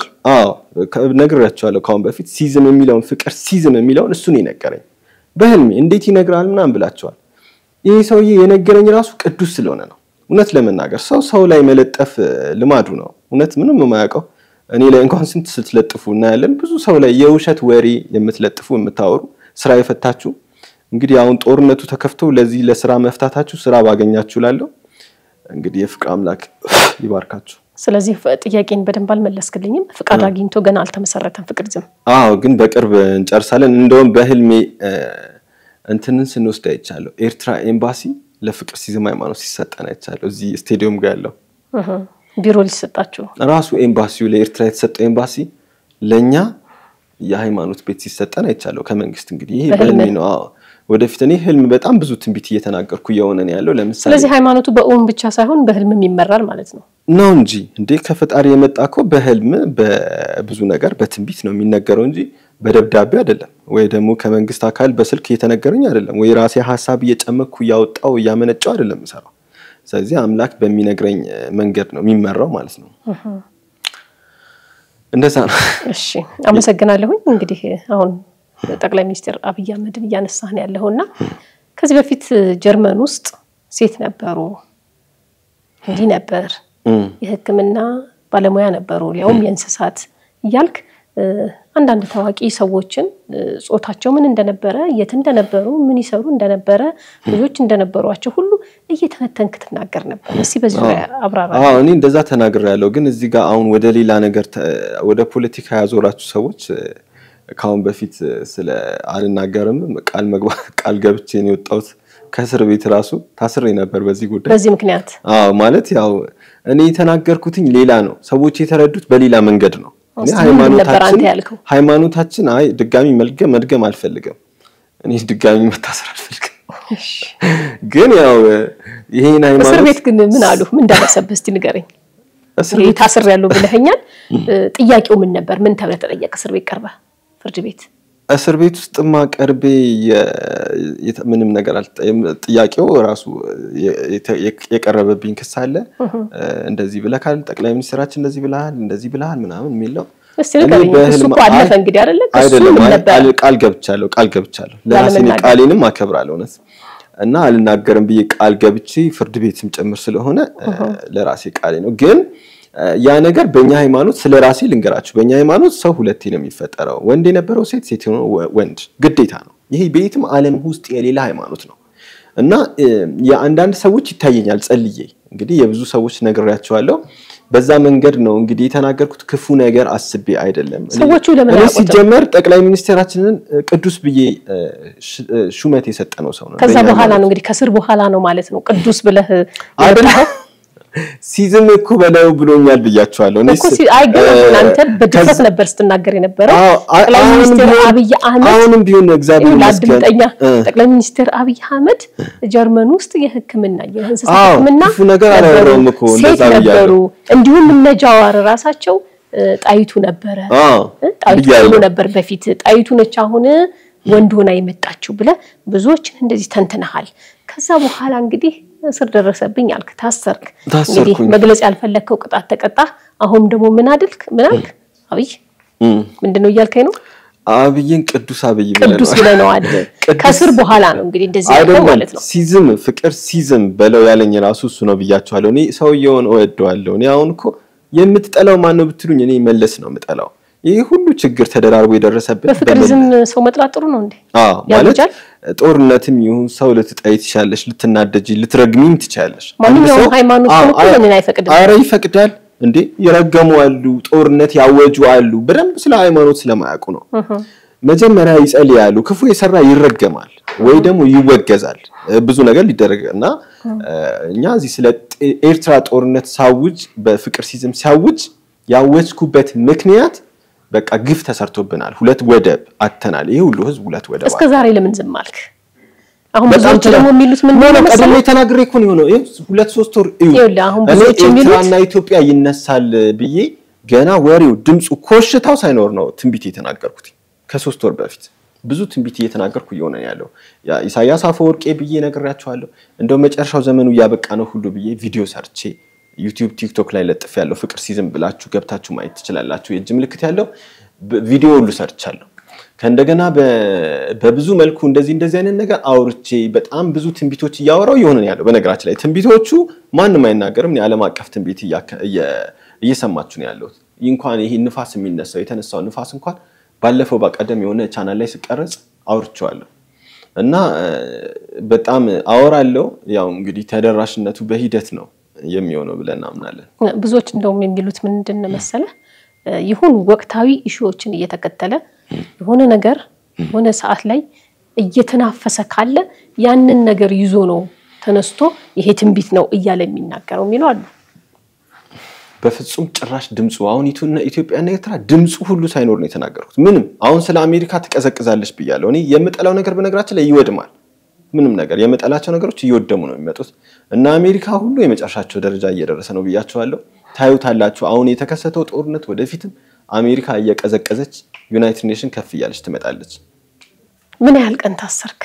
ነግሬያቸዋለሁ ከአሁን በፊት ሲዝም የሚለውን ፍቅር ሲዝም የሚለውን እሱ ነው የነገረኝ በህልሜ። እንዴት ይነግራል ምናምን ብላቸዋል። ይህ ሰውዬ የነገረኝ ራሱ ቅዱስ ስለሆነ ነው። እውነት ለመናገር ሰው ሰው ላይ መለጠፍ ልማዱ ነው። እውነት ምንም የማያውቀው እኔ ላይ እንኳን ስንት ስትለጥፉ እናያለን። ብዙ ሰው ላይ የውሸት ወሬ የምትለጥፉ የምታወሩ ስራ የፈታችሁ እንግዲህ አሁን ጦርነቱ ተከፍቶ ለዚህ ለስራ መፍታታችሁ ስራ ባገኛችሁ ላለው እንግዲህ የፍቅር አምላክ ይባርካችሁ። ስለዚህ ጥያቄን በደንብ አልመለስክልኝም። ፍቃድ አግኝቶ ገና አልተመሰረተም ፍቅሪዝም። አዎ፣ ግን በቅርብ እንጨርሳለን። እንደውም በህልሜ እንትንን ስንወስድ አይቻለሁ። ኤርትራ ኤምባሲ ለፍቅር ሲዝም ሃይማኖት ሲሰጠን አይቻለሁ። እዚህ ስቴዲየም ጋር ያለው ቢሮ ሊሰጣችሁ ራሱ ኤምባሲው ለኤርትራ የተሰጠው ኤምባሲ ለእኛ የሃይማኖት ቤት ሲሰጠን አይቻለሁ ከመንግስት። እንግዲህ ይሄ በህልሜ ነው። አዎ ወደፊት እኔ ህልም በጣም ብዙ ትንቢት እየተናገርኩ እየሆነ ነው ያለው። ለምሳሌ ስለዚህ ሃይማኖቱ በእውን ብቻ ሳይሆን በህልምም ይመራል ማለት ነው ነው እንጂ እንዴ ከፈጣሪ የመጣ እኮ በህልም በብዙ ነገር በትንቢት ነው የሚነገረው እንጂ በደብዳቤ አይደለም፣ ወይ ደግሞ ከመንግስት አካል በስልክ እየተነገረኝ አይደለም፣ ወይ ራሴ ሀሳብ እየጨመኩ እያወጣው እያመነጨው አይደለም የምሰራው። ስለዚህ አምላክ በሚነግረኝ መንገድ ነው የሚመራው ማለት ነው። እንደዛ ነው። እሺ አመሰግናለሁኝ። እንግዲህ አሁን ጠቅላይ ሚኒስትር አብይ አህመድን እያነሳህ ነው ያለኸው እና ከዚህ በፊት ጀርመን ውስጥ ሴት ነበሩ፣ እንዲህ ነበር፣ የሕክምና ባለሙያ ነበሩ፣ ሊያውም የእንስሳት እያልክ አንዳንድ ታዋቂ ሰዎችን ጾታቸው ምን እንደነበረ፣ የት እንደነበሩ፣ ምን ይሰሩ እንደነበረ፣ ልጆች እንደነበሯቸው ሁሉ እየተነተንክ ትናገር ነበር። እስኪ በዚህ ዙሪያ አብራራ። እኔ እንደዛ ተናግሬያለሁ። ግን እዚህ ጋር አሁን ወደ ሌላ ነገር ወደ ፖለቲካ ያዞራችሁ ሰዎች ከአሁን በፊት ስለ አልናገርም ቃል መግባት ቃል ገብቼ ነው የወጣሁት። ከእስር ቤት ራሱ ታስሬ ነበር በዚህ ጉዳይ። በዚህ ምክንያት አዎ፣ ማለት ያው እኔ የተናገርኩትኝ ሌላ ነው፣ ሰዎች የተረዱት በሌላ መንገድ ነው። ሃይማኖታችን አይ ድጋሚ መልገም መድገም አልፈልግም። እኔ ድጋሚ መታሰር አልፈልግም። ግን ያው ይሄን ሃይማኖት እስር ቤት ግን ምን አሉ? ምን ደረሰብህ? እስቲ ንገረኝ። ታስር ያለው ብለኸኛል። ጥያቄው ምን ነበር? ምን ተብለህ ተጠየቅ? እስር ቤት ቀርበህ ፍርድ ቤት እስር ቤት ውስጥማ ቀርቤ ምንም ነገር ጥያቄው ራሱ የቀረበብኝ ክስ አለ። እንደዚህ ብለካል፣ ጠቅላይ ሚኒስትራችን እንደዚህ ብለሃል፣ እንደዚህ ብለሃል ምናምን የሚለው እሱ እኮ አለፈ እንግዲህ አይደለ? አይደለም ቃል ገብቻለሁ፣ ቃል ገብቻለሁ። ለራሴ ቃሌንም አከብራለሁ እውነት እና አልናገርም ብዬ ቃል ገብቼ ፍርድ ቤትም ጭምር ስለሆነ ለራሴ ቃሌ ነው ግን ያ ነገር በእኛ ሃይማኖት ስለ ራሴ ልንገራችሁ። በእኛ ሃይማኖት ሰው ሁለቴ ነው የሚፈጠረው፣ ወንድ የነበረው ሴት፣ ሴት የሆነው ወንድ ግዴታ ነው። ይሄ በየትም ዓለም ውስጥ የሌላ ሃይማኖት ነው እና የአንዳንድ ሰዎች ይታየኛል ጸልዬ እንግዲህ የብዙ ሰዎች ነግሬያቸዋለሁ። በዛ መንገድ ነው እንግዲህ የተናገርኩት። ክፉ ነገር አስቤ አይደለም። ሰዎቹ ለምን እኔ ሲጀመር ጠቅላይ ሚኒስትራችንን ቅዱስ ብዬ ሹመት የሰጠነው ሰው ነው። ከዛ በኋላ ነው እንግዲህ ከስር በኋላ ነው ማለት ነው ቅዱስ ብለህ ሲዝም እኮ በለው ብሎኛል ብያቸዋለሁ። እኔ እኮ ስ- ሲ- አይገርምም። እ፣ አንተ በድፍረት ከዛ- ነበር ስትናገር የነበረው። አዎ፣ አ- ጠቅላይ አሁንም ሚኒስትር ቢሆን- አብይ አህመድ አሁንም ቢሆን እግዚአብሔር ይኸውልህ ይመስገን አድምጠኛ እ፣ ጠቅላይ ሚኒስትር አብይ አህመድ ጀርመን ውስጥ የሕክምና የእንስሳት አዎ፣ ሕክምና ክፉ ነገር ነበሩ፣ አላወራሁም እኮ ሴት እንደዛ ብያለሁ። ነበሩ። እንዲሁም እነ ጃዋር ራሳቸው እ፣ ጣይቱ ነበረ አዎ፣ እ፣ ጣይቱ ብያለሁ። ብሎ ነበር በፊት ጣይቱ ነች አሁን ወንድ ሆና የመጣችው ብለህ ብዙዎችን እንደዚህ ተንትነሃል። ከዛ በኋላ እንግዲህ እስር ደረሰብኝ አልክ፣ ታሰርክ። ታሰርኩኝ። እንግዲህ መግለጽ ያልፈለግከው ቅጣት ተቀጣ። አሁን ደግሞ ምን አድልክ? ምን አልክ? አብይ እም፣ ምንድን ነው እያልከኝ ነው? አብይን ቅዱስ አብይ ቅዱስ ብለነዋል። ብለነዋል። ቅዱስ- ከስር በኋላ ነው እንግዲህ እንደዚህ ያለው አይደለም ማለት ነው። ሲዝም ፍቅር ሲዝም በለው ያለኝ ራሱ እሱ ነው ብያቸዋለሁ። እኔ ሰውየውን እወደዋለሁ። እኔ አሁን እኮ የምትጠላው ማን ነው ብትሉኝ እኔ መለስ ነው የምጠላው። ይህ ሁሉ ችግር ተደራርቦ የደረሰበት በፍቅር በመለስ- ዝም ሰው መጥላት ጥሩ ነው እንዴ? አዎ ማለት ያውጃል? ጦርነትም ይሁን ሰው ልትጠይ ትችላለሽ፣ ልትናደጂ፣ ልትረግሚም ትችላለሽ። ማንኛውም አንድ ሰው- ሃይማኖት አዎ፣ ግን እኮ አዎ፣ ያንን አይፈቅድም። ኧረ ይፈቅዳል እንዴ! የረገሙ አሉ፣ ጦርነት ያወጁ አሉ። በደንብ ስለ ሃይማኖት ስለማያውቁ ነው። መጀመሪያ ይጸልያሉ። ክፉ የሰራ ይረገማል ወይ ደግሞ ይወገዛል። ብዙ ነገር ሊደረግ እና እኛ እዚህ ስለ ኤርትራ ጦርነት ሳውጅ በፍቅር ሲዝም ሲያውጅ ያወጅኩበት ምክንያት በቃ ግፍ ተሰርቶብናል። ሁለት ወደብ አተናል። ይሄ ሁሉ ህዝብ ሁለት ወደብ እስከ ዛሬ ለምን ዝም አልክ? አሁን በጣም ብዙዎች ደግሞ የሚሉት ምን ነው ነው ቀድሜ መሰለህ? ተናግሬ እኮ ነው የሆነው። ይኸው ሁለት ሶስት ወር እዩ። ይኸውልህ አሁን እኔ ብዙዎች የሚሉት- ኤርትራና ኢትዮጵያ ይነሳል ብዬ ገና ወሬው ድምፁ ኮሽታው ሳይኖር ነው ትንቢት የተናገርኩት። ከሶስት ወር በፊት ብዙ ትንቢት እየተናገርኩ እየሆነ ነው ያለው። ያ ኢሳያስ አፈወርቄ ብዬ ነግሬያቸዋለሁ። እንደው መጨረሻው ዘመኑ እያበቃ ነው ሁሉ ብዬ ቪዲዮ ሰርቼ ዩቲዩብ፣ ቲክቶክ ላይ ለጥፍ ያለው ፍቅር ሲዝም ብላችሁ ገብታችሁ ማየት ትችላላችሁ። የእጅ ምልክት ያለው ብ- ቪዲዮ ሁሉ ሰርቻለሁ። ከእንደገና በ- በብዙ መልኩ እንደዚህ እንደዚህ አይነት ነገር አውርቼ በጣም ብዙ ትንቢቶች እያወራው እየሆነ ነው ያለው። በነገራችን ላይ ትንቢቶቹ ማንም አይናገርም። እኔ ዓለም አቀፍ ትንቢት እያከ- እየ- እየሰማችሁ ነው ያለሁት። ይህ እንኳን ይሄ ንፋስ የሚነሳው የተነሳው ንፋስ እንኳን ባለፈው በቀደም የሆነ ቻናል ላይ ስቀረጽ አውርቼዋለሁ እና እ፣ በጣም አወራለሁ። ያው እንግዲህ ተደራሽነቱ በሂደት ነው የሚሆነው ብለን እናምናለን። ብዙዎች እንደውም የሚሉት ምንድን ነው መሰለህ እ፣ ይሁን ወቅታዊ ኢሹዎችን እየተከተለ የሆነ ነገር የሆነ ሰዓት ላይ እየተናፈሰ ካለ ያንን ነገር ይዞ ነው ተነስቶ ይሄ ትንቢት ነው እያለ የሚናገረው የሚሉ አሉ። በፍጹም ጭራሽ ድምፁ አሁን ኢቱ- ኢትዮጵያና ኤርትራ ድምፁ ሁሉ ሳይኖር ነው የተናገርኩት። ምንም አሁን ስለ አሜሪካ ትቀዘቅዛለች ብያለሁ። እኔ የምጠላው ነገር በነገራችን ላይ ይወድማል። ምንም ነገር የምጠላቸው ነገሮች እየወደሙ ነው የሚመጡት እና አሜሪካ ሁሉ የመጨረሻቸው ደረጃ እየደረሰ ነው ብያቸዋለሁ። ታዩታላችሁ። አሁን የተከሰተው ጦርነት ወደፊትም አሜሪካ እየቀዘቀዘች ዩናይትድ ኔሽን ከፍ እያለች ትመጣለች። ምን ያህል ቀን ታሰርክ?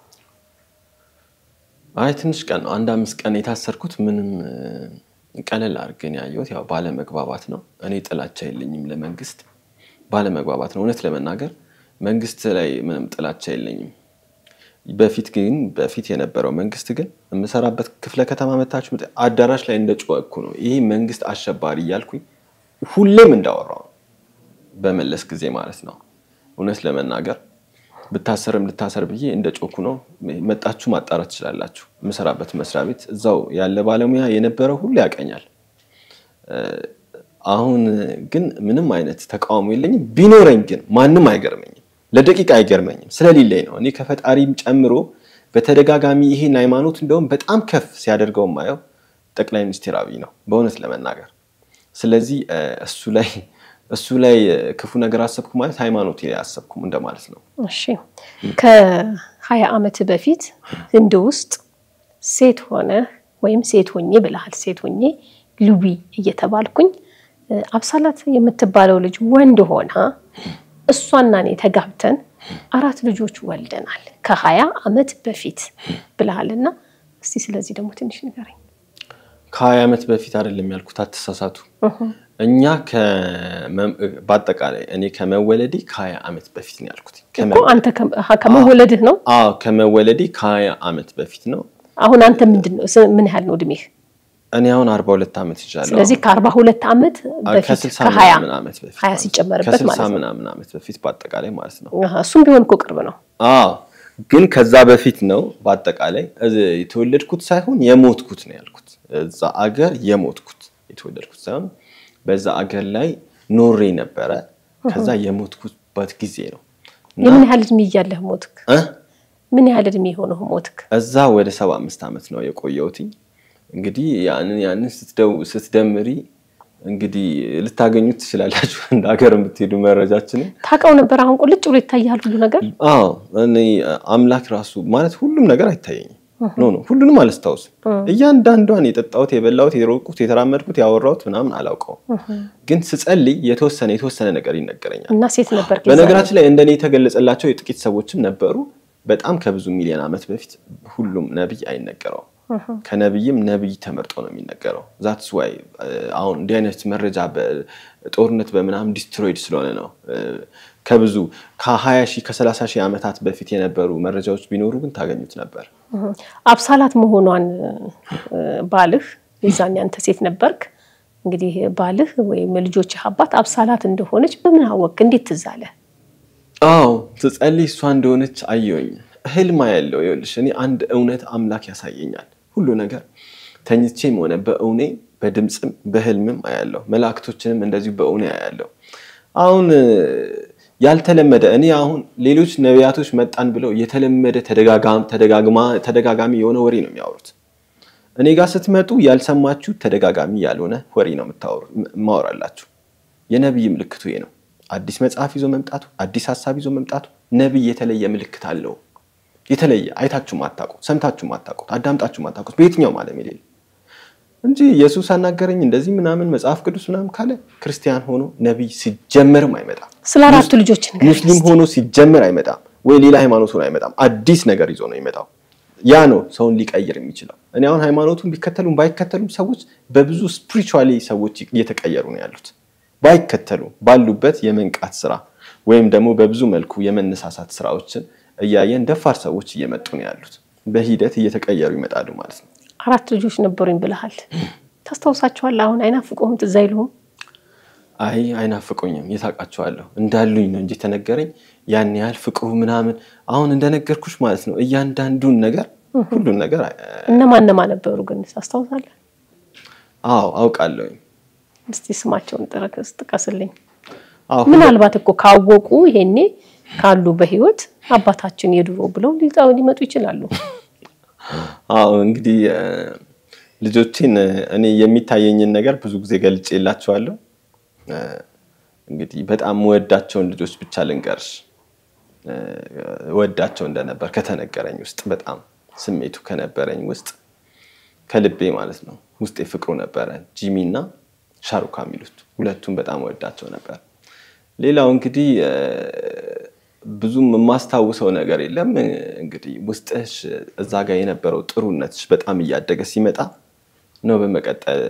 አይ ትንሽ ቀን ነው፣ አንድ አምስት ቀን የታሰርኩት። ምንም እ፣ ቀለል አድርገን ያየሁት ያው ባለመግባባት ነው። እኔ ጥላቻ የለኝም ለመንግስት፣ ባለመግባባት ነው። እውነት ለመናገር መንግስት ላይ ምንም ጥላቻ የለኝም። በፊት ግን በፊት የነበረው መንግስት ግን የምሰራበት ክፍለ ከተማ መታችሁ ምት- አዳራሽ ላይ እንደ ጮኸኩ ነው። ይሄ መንግስት አሸባሪ እያልኩኝ ሁሌም እንዳወራው ነው። በመለስ ጊዜ ማለት ነው። እውነት ለመናገር ብታሰርም ልታሰር ብዬ እንደ ጮኩ ነው። መጣችሁ ማጣራት ትችላላችሁ። የምሰራበት መስሪያ ቤት እዛው ያለ ባለሙያ የነበረው ሁሉ ያቀኛል። አሁን ግን ምንም አይነት ተቃውሞ የለኝም። ቢኖረኝ ግን ማንም አይገርመኝም፣ ለደቂቃ አይገርመኝም። ስለሌለኝ ነው። እኔ ከፈጣሪም ጨምሮ በተደጋጋሚ ይሄን ሃይማኖት እንደውም በጣም ከፍ ሲያደርገው የማየው ጠቅላይ ሚኒስትር አብይ ነው በእውነት ለመናገር። ስለዚህ እ፣ እሱ ላይ እሱ ላይ እ፣ ክፉ ነገር አሰብኩ ማለት ሃይማኖት ላይ አሰብኩም እንደማለት ነው። እሺ ከሀያ ዓመት በፊት ህንድ ውስጥ ሴት ሆነ ወይም ሴት ሆኜ ብለሃል። ሴት ሆኜ ሉቢ እየተባልኩኝ እ፣ አብሳላት የምትባለው ልጅ ወንድ ሆና እሷና እኔ ተጋብተን አራት ልጆች ወልደናል ከሀያ ዓመት በፊት ብለሃልና እስቲ ስለዚህ ደግሞ ትንሽ ንገረኝ። ከሀያ ዓመት በፊት አይደለም ያልኩት፣ አትሳሳቱ። እኛ ከመ- በአጠቃላይ እኔ ከመወለዴ ከሀያ ዓመት በፊት ነው ያልኩት። ከመ- እኮ አንተ ከ- አሀ፣ ከመወለድህ ነው። አዎ ከመወለዴ ከሀያ ዓመት በፊት ነው። አሁን አንተ ምንድን ነው ስ- ምን ያህል ነው እድሜህ? እኔ አሁን አርባ ሁለት ዓመት ይዣለሁ። ስለዚህ ከአርባ ሁለት ዓመት በፊት ከስልሳ ከሀያ ምናምን ዓመት በፊት ሀያ ማለት ነው። ሲጨመርበት ከስልሳ ማለት ነው። ምናምን ዓመት በፊት በአጠቃላይ ማለት ነው። አሀ፣ እሱም ቢሆን እኮ ቅርብ ነው። አዎ ግን ከዛ በፊት ነው በአጠቃላይ እዚህ የተወለድኩት ሳይሆን የሞትኩት ነው ያልኩት። እዛ አገር የሞትኩት የተወለድኩት ሳይሆን በዛ አገር ላይ ኖሬ ነበረ። ከዛ የሞትኩበት ጊዜ ነው እና የምን ያህል እድሜ እያለህ ሞትክ? እ? ምን ያህል እድሜ የሆነህ ሞትክ? እዛ ወደ ሰባ አምስት ዓመት ነው የቆየሁትኝ። እንግዲህ ያንን ያንን ስትደምሪ እንግዲህ ልታገኙት ትችላላችሁ። እንደ ሀገር የምትሄዱ መረጃችንን ታውቀው ነበር። አሁን ቁልጭ ብሎ ይታያል ሁሉ ነገር። አዎ እኔ አምላክ ራሱ ማለት ሁሉም ነገር አይታየኝም። ኖ ኖ ሁሉንም አላስታውስም። እያንዳንዷን የጠጣሁት፣ የበላሁት፣ የሮቁት፣ የተራመድኩት፣ ያወራሁት ምናምን አላውቀውም። ግን ስጸልይ የተወሰነ የተወሰነ ነገር ይነገረኛል። እና ሴት ነበር በነገራችን ላይ እንደኔ የተገለጸላቸው የጥቂት ሰዎችም ነበሩ። በጣም ከብዙ ሚሊዮን ዓመት በፊት ሁሉም ነቢይ አይነገረውም። ከነቢይም ነቢይ ተመርጦ ነው የሚነገረው። ዛትስ ዋይ አሁን እንዲህ አይነት መረጃ በጦርነት በምናምን ዲስትሮይድ ስለሆነ ነው። ከብዙ ከ20 ሺህ ከ30 ሺህ ዓመታት በፊት የነበሩ መረጃዎች ቢኖሩ ግን ታገኙት ነበር። አብሳላት መሆኗን ባልህ የዛን ያንተ ሴት ነበርክ እንግዲህ ባልህ ወይም ልጆችህ አባት አብሳላት እንደሆነች በምን አወቅ? እንዴት ትዝ አለ? አዎ ስጸልይ እሷ እንደሆነች አየሁኝ። ህልም ያለው ይኸውልሽ፣ እኔ አንድ እውነት አምላክ ያሳየኛል። ሁሉ ነገር ተኝቼም ሆነ በእውኔ በድምፅም በህልምም አያለሁ። መላእክቶችንም እንደዚሁ በእውኔ አያለሁ። አሁን ያልተለመደ እኔ አሁን ሌሎች ነቢያቶች መጣን ብለው የተለመደ ተደጋጋሚ የሆነ ወሬ ነው የሚያወሩት። እኔ ጋር ስትመጡ ያልሰማችሁ ተደጋጋሚ ያልሆነ ወሬ ነው ማወራላችሁ። የነቢይ ምልክቱ ይሄ ነው። አዲስ መጽሐፍ ይዞ መምጣቱ፣ አዲስ ሀሳብ ይዞ መምጣቱ። ነቢይ የተለየ ምልክት አለው። የተለየ አይታችሁ ማታውቁት፣ ሰምታችሁ ማታውቁት፣ አዳምጣችሁ ማታውቁት በየትኛውም ዓለም የሌለ እንጂ ኢየሱስ አናገረኝ እንደዚህ ምናምን መጽሐፍ ቅዱስ ምናምን ካለ ክርስቲያን ሆኖ ነቢይ ሲጀመርም አይመጣም። ስለ አራቱ ልጆች ሙስሊም ሆኖ ሲጀመር አይመጣም፣ ወይ ሌላ ሃይማኖት ሆኖ አይመጣም። አዲስ ነገር ይዞ ነው የሚመጣው። ያ ነው ሰውን ሊቀይር የሚችለው። እኔ አሁን ሃይማኖቱን ቢከተሉም ባይከተሉም ሰዎች በብዙ ስፒሪቹዋሊ ሰዎች እየተቀየሩ ነው ያሉት። ባይከተሉ ባሉበት የመንቃት ስራ ወይም ደግሞ በብዙ መልኩ የመነሳሳት ስራዎችን እያየን ደፋር ሰዎች እየመጡ ነው ያሉት። በሂደት እየተቀየሩ ይመጣሉ ማለት ነው። አራት ልጆች ነበሩኝ ብለሃል። ታስታውሳቸዋለህ? አሁን አይናፍቁህም? ትዝ አይሉህም? አይ አይናፍቁኝም። የታውቃቸዋለሁ እንዳሉኝ ነው እንጂ ተነገረኝ። ያን ያህል ፍቅሩ ምናምን አሁን እንደነገርኩሽ ማለት ነው። እያንዳንዱን ነገር ሁሉን ነገር እነማን እነማን ነበሩ ግን ታስታውሳለህ? አዎ አውቃለሁኝ። እስቲ ስማቸውን ጥቀስልኝ። ምናልባት እኮ ካወቁ ይሄኔ ካሉ በህይወት አባታችን የድሮ ብለው ሊመጡ ይችላሉ። አዎ እንግዲህ ልጆቼን እኔ የሚታየኝን ነገር ብዙ ጊዜ ገልጬ የላቸዋለሁ። እንግዲህ በጣም ወዳቸውን ልጆች ብቻ ልንገርሽ። ወዳቸው እንደነበር ከተነገረኝ ውስጥ በጣም ስሜቱ ከነበረኝ ውስጥ ከልቤ ማለት ነው ውስጤ ፍቅሩ ነበረ። ጂሚ እና ሻሩካ የሚሉት ሁለቱም በጣም ወዳቸው ነበር። ሌላው እንግዲህ ብዙም የማስታውሰው ነገር የለም። እንግዲህ ውስጥሽ እዛ ጋር የነበረው ጥሩነትሽ በጣም እያደገ ሲመጣ ነው በመቀጠል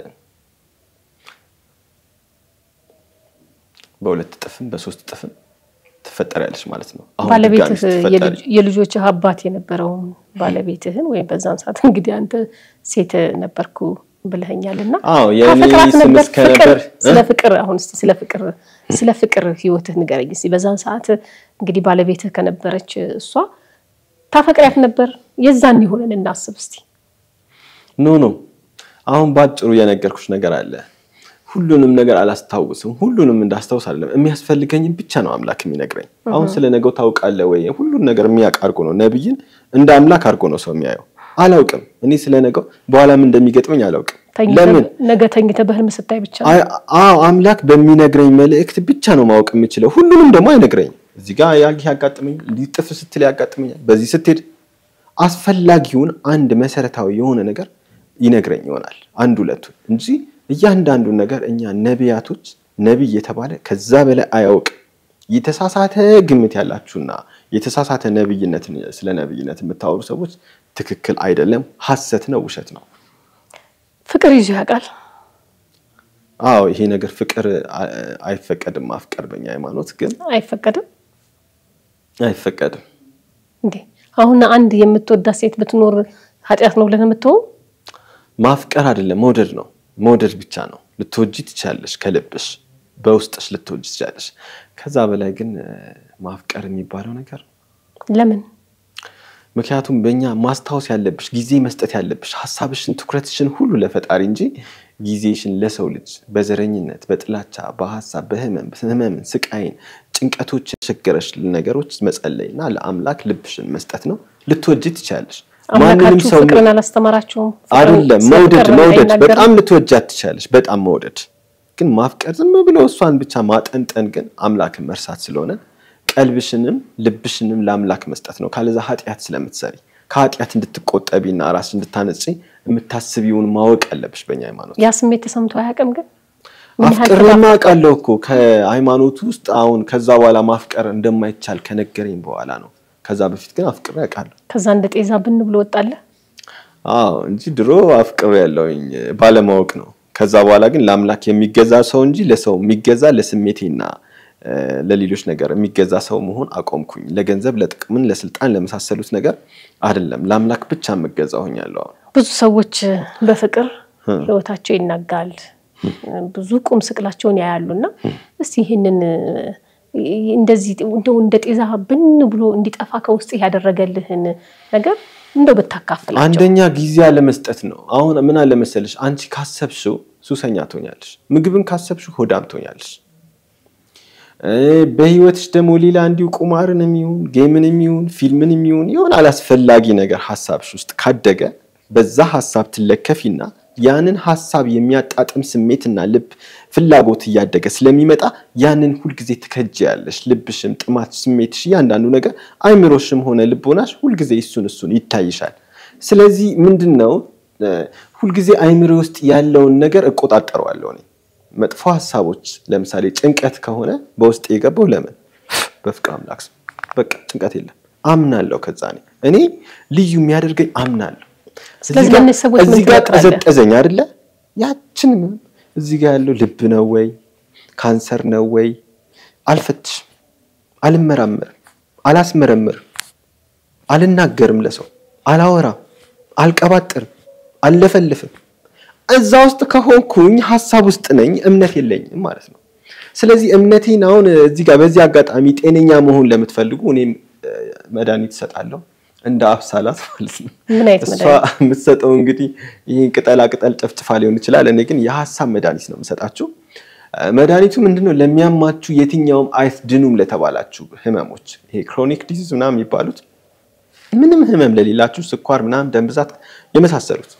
በሁለት እጥፍም በሶስት እጥፍም ትፈጠሪያለሽ ማለት ነው። አሁን ባለቤትህ የልጆችህ አባት የነበረውን ባለቤትህን ወይም በዛን ሰዓት እንግዲህ አንተ ሴት ነበርኩ ብለኸኛል እና ታፈቅራት ነበር? ፍቅር ስለ ፍቅር አሁን እስኪ ስለ ፍቅር ስለ ፍቅር ህይወትህ ንገረኝ እስኪ። በዛን ሰዓት እንግዲህ ባለቤትህ ከነበረች እሷ ታፈቅሪያት ነበር? የዛን የሆነን እናስብ እስኪ። ኖ ኖ አሁን ባጭሩ የነገርኩሽ ነገር አለ። ሁሉንም ነገር አላስታውስም። ሁሉንም እንዳስታውስ አይደለም የሚያስፈልገኝም ብቻ ነው አምላክ የሚነግረኝ። አሁን ስለ ነገው ታውቃለህ ወይ? ሁሉን ነገር የሚያውቅ አድርጎ ነው ነብይን እንደ አምላክ አድርጎ ነው ሰው የሚያየው። አላውቅም እኔ ስለ ነገው በኋላም እንደሚገጥመኝ አላውቅም። ለምን ነገ ተኝተህ በህልም ስታይ ብቻ አዎ አምላክ በሚነግረኝ መልእክት ብቻ ነው ማወቅ የምችለው። ሁሉንም ደግሞ አይነግረኝም። እዚህ ጋር ያጋጥመኛል፣ ሊጥፍ ስትል ያጋጥመኛል፣ በዚህ ስትሄድ አስፈላጊውን አንድ መሰረታዊ የሆነ ነገር ይነግረኝ ይሆናል አንድ ሁለቱን እንጂ እያንዳንዱን ነገር እኛ ነቢያቶች ነቢይ የተባለ ከዛ በላይ አያውቅም። የተሳሳተ ግምት ያላችሁና የተሳሳተ ነብይነት ስለ ነብይነት የምታወሩ ሰዎች ትክክል አይደለም፣ ሐሰት ነው፣ ውሸት ነው። ፍቅር ይዞ ያውቃል። አዎ ይሄ ነገር ፍቅር አይፈቀድም። ማፍቀር በኛ ሃይማኖት ግን አይፈቀድም፣ አይፈቀድም። እንዴ አሁን አንድ የምትወዳት ሴት ብትኖር ኃጢአት ነው ብለን የምትሆው ማፍቀር አይደለም መውደድ ነው። መውደድ ብቻ ነው። ልትወጂ ትችላለሽ፣ ከልብሽ በውስጥሽ ልትወጂ ትችላለሽ። ከዛ በላይ ግን ማፍቀር የሚባለው ነገር ለምን? ምክንያቱም በእኛ ማስታወስ ያለብሽ ጊዜ መስጠት ያለብሽ ሀሳብሽን፣ ትኩረትሽን ሁሉ ለፈጣሪ እንጂ ጊዜሽን ለሰው ልጅ በዘረኝነት፣ በጥላቻ፣ በሀሳብ፣ በህመም ህመምን፣ ስቃይን፣ ጭንቀቶች የቸገረሽ ነገሮች መጸለይና ለአምላክ ልብሽን መስጠት ነው። ልትወጂ ትችላለሽ። ማንንም አምላካችሁ ሰው ፍቅርን አላስተማራችሁም? ፍቅርን አይደለም ስለ መውደድ ፍቅር መውደድ አይናገርም? በጣም ልትወጃት ትችላለች። በጣም መውደድ ግን ማፍቀር ዝም ብሎ እሷን ብቻ ማጠንጠን ግን አምላክን መርሳት ስለሆነ ቀልብሽንም ልብሽንም ለአምላክ መስጠት ነው። ካለዛ ኃጢአት ስለምትሰሪ ከኃጢአት እንድትቆጠቢና ራስ እንድታነጽ የምታስቢውን ማወቅ አለብሽ። በእኛ ሃይማኖት ያ ስሜት ተሰምቶ አያውቅም ግን ምን ያህል አፍቅሬማ አውቃለሁ እኮ ከሃይማኖቱ ውስጥ አሁን ከዛ በኋላ ማፍቀር እንደማይቻል ከነገረኝ በኋላ ነው። ከዛ በፊት ግን አፍቅሬ አውቃለሁ። ከዛ እንደ ጤዛ ብን ብሎ ወጣለ። አዎ እንጂ ድሮ አፍቅሬ ያለውኝ ባለማወቅ ነው። ከዛ በኋላ ግን ለአምላክ የሚገዛ ሰው እንጂ ለሰው የሚገዛ ለስሜቴና እ፣ ለሌሎች ነገር የሚገዛ ሰው መሆን አቆምኩኝ። ለገንዘብ፣ ለጥቅምን፣ ለስልጣን ለመሳሰሉት ነገር አይደለም ለአምላክ ብቻ የምገዛ ሆኛለሁ። አሁን ብዙ ሰዎች በፍቅር ህይወታቸው ይናጋል፣ ብዙ ቁም ስቅላቸውን ያያሉና እስቲ ይህንን እንደዚህ እንደው እንደ ጤዛ ብን ብሎ እንዲጠፋ ከውስጥ ያደረገልህን ነገር እንደው ብታካፍላቸው። አንደኛ ጊዜ አለመስጠት ነው። አሁን ምን አለ መሰለሽ፣ አንቺ ካሰብሽው ሱሰኛ ትሆኛለሽ። ምግብን ካሰብሽው ሆዳም ትሆኛለሽ። እ፣ በህይወትሽ ደግሞ ሌላ እንዲሁ ቁማርን የሚሆን ጌምን የሚሆን ፊልምን የሚሆን የሆነ አላስፈላጊ ነገር ሀሳብሽ ውስጥ ካደገ በዛ ሀሳብ ትለከፊና ያንን ሀሳብ የሚያጣጥም ስሜትና ልብ ፍላጎት እያደገ ስለሚመጣ ያንን ሁልጊዜ ትከጅያለሽ። ልብሽም፣ ጥማት፣ ስሜትሽ፣ እያንዳንዱ ነገር አይምሮሽም ሆነ ልቦናሽ ሁልጊዜ እሱን እሱን ይታይሻል። ስለዚህ ምንድን ነው እ፣ ሁልጊዜ አይምሮ ውስጥ ያለውን ነገር እቆጣጠረዋለሁ እኔ መጥፎ ሀሳቦች ለምሳሌ ጭንቀት ከሆነ በውስጥ የገባው ለምን በፍቅር አምላክ ስም በቃ ጭንቀት የለም አምናለሁ። ከዛ እኔ እኔ ልዩ የሚያደርገኝ አምናለሁ። ስለዚህ እዚህ ጋር- ለእነዚህ ሰዎች ምን እዚህ ጋር ትመክራለህ? ቀዘቀዘኝ አይደለ? ያችንም እዚህ ጋር ያለው ልብ ነው ወይ ካንሰር ነው ወይ አልፈትሽም፣ አልመራመርም፣ አላስመረምርም፣ አልናገርም፣ ለሰው አላወራም፣ አልቀባጥርም፣ አልለፈልፍም። እዛ ውስጥ ከሆንኩኝ ሀሳብ ውስጥ ነኝ፣ እምነት የለኝም ማለት ነው። ስለዚህ እምነቴን አሁን እዚህ ጋር በዚህ አጋጣሚ ጤነኛ መሆን ለምትፈልጉ እኔም እ፣ መድኃኒት እሰጣለሁ እንደ አብሳላት ማለት ነው። ምን አይነት እሷ መድኃኒት? የምትሰጠው እንግዲህ ይህ ቅጠላ ቅጠል ጨፍጭፋ ሊሆን ይችላል። እኔ ግን የሀሳብ መድኃኒት ነው የምሰጣችሁ። እ፣ መድኃኒቱ ምንድነው? ለሚያማችሁ የትኛውም አይትድኑም ለተባላችሁ ህመሞች ይሄ ክሮኒክ ዲዚዝ ምናምን የሚባሉት ምንም ህመም ለሌላችሁ ስኳር፣ ምናምን፣ ደም ብዛት የመሳሰሉት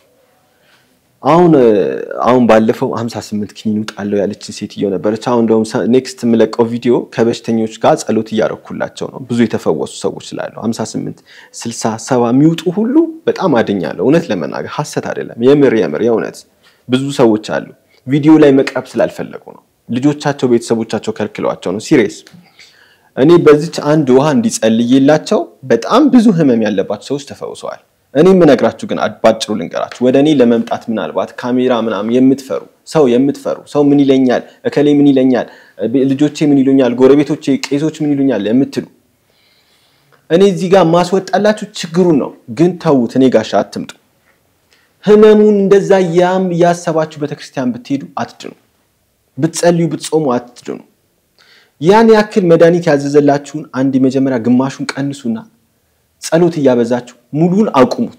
አሁን እ፣ አሁን ባለፈው 58 ኪኒን ውጣለው ያለችን ሴትዮ ነበረች። አሁን እንደውም ኔክስት የምለቀው ቪዲዮ ከበሽተኞች ጋር ጸሎት እያረኩላቸው ነው። ብዙ የተፈወሱ ሰዎች ስላሉ 58 60 70 የሚውጡ ሁሉ በጣም አድኛለሁ። እውነት ለመናገር ሀሰት አይደለም። የምር የምር የእውነት ብዙ ሰዎች አሉ። ቪዲዮ ላይ መቅረብ ስላልፈለጉ ነው። ልጆቻቸው ቤተሰቦቻቸው ከልክለዋቸው ነው። ሲሪየስ እኔ በዚች አንድ ውሃ እንዲጸልይላቸው በጣም ብዙ ህመም ያለባቸው ሰዎች ተፈውሰዋል። እኔ የምነግራችሁ ግን ባጭሩ ልንገራችሁ። ወደ እኔ ለመምጣት ምናልባት ካሜራ ምናምን የምትፈሩ ሰው የምትፈሩ ሰው ምን ይለኛል፣ እከሌ ምን ይለኛል፣ ልጆቼ ምን ይሉኛል፣ ጎረቤቶቼ፣ ቄሶች ምን ይሉኛል የምትሉ እኔ እዚህ ጋር ማስወጣላችሁ ችግሩን ነው። ግን ተዉት፣ እኔ ጋሻ አትምጡ። ህመሙን እንደዛ ያም እያሰባችሁ ቤተክርስቲያን ብትሄዱ አትድኑ፣ ብትጸልዩ ብትጾሙ አትድኑ። ያን ያክል መድኃኒት ያዘዘላችሁን አንድ የመጀመሪያ ግማሹን ቀንሱና ጸሎት እያበዛችሁ ሙሉን አቁሙት።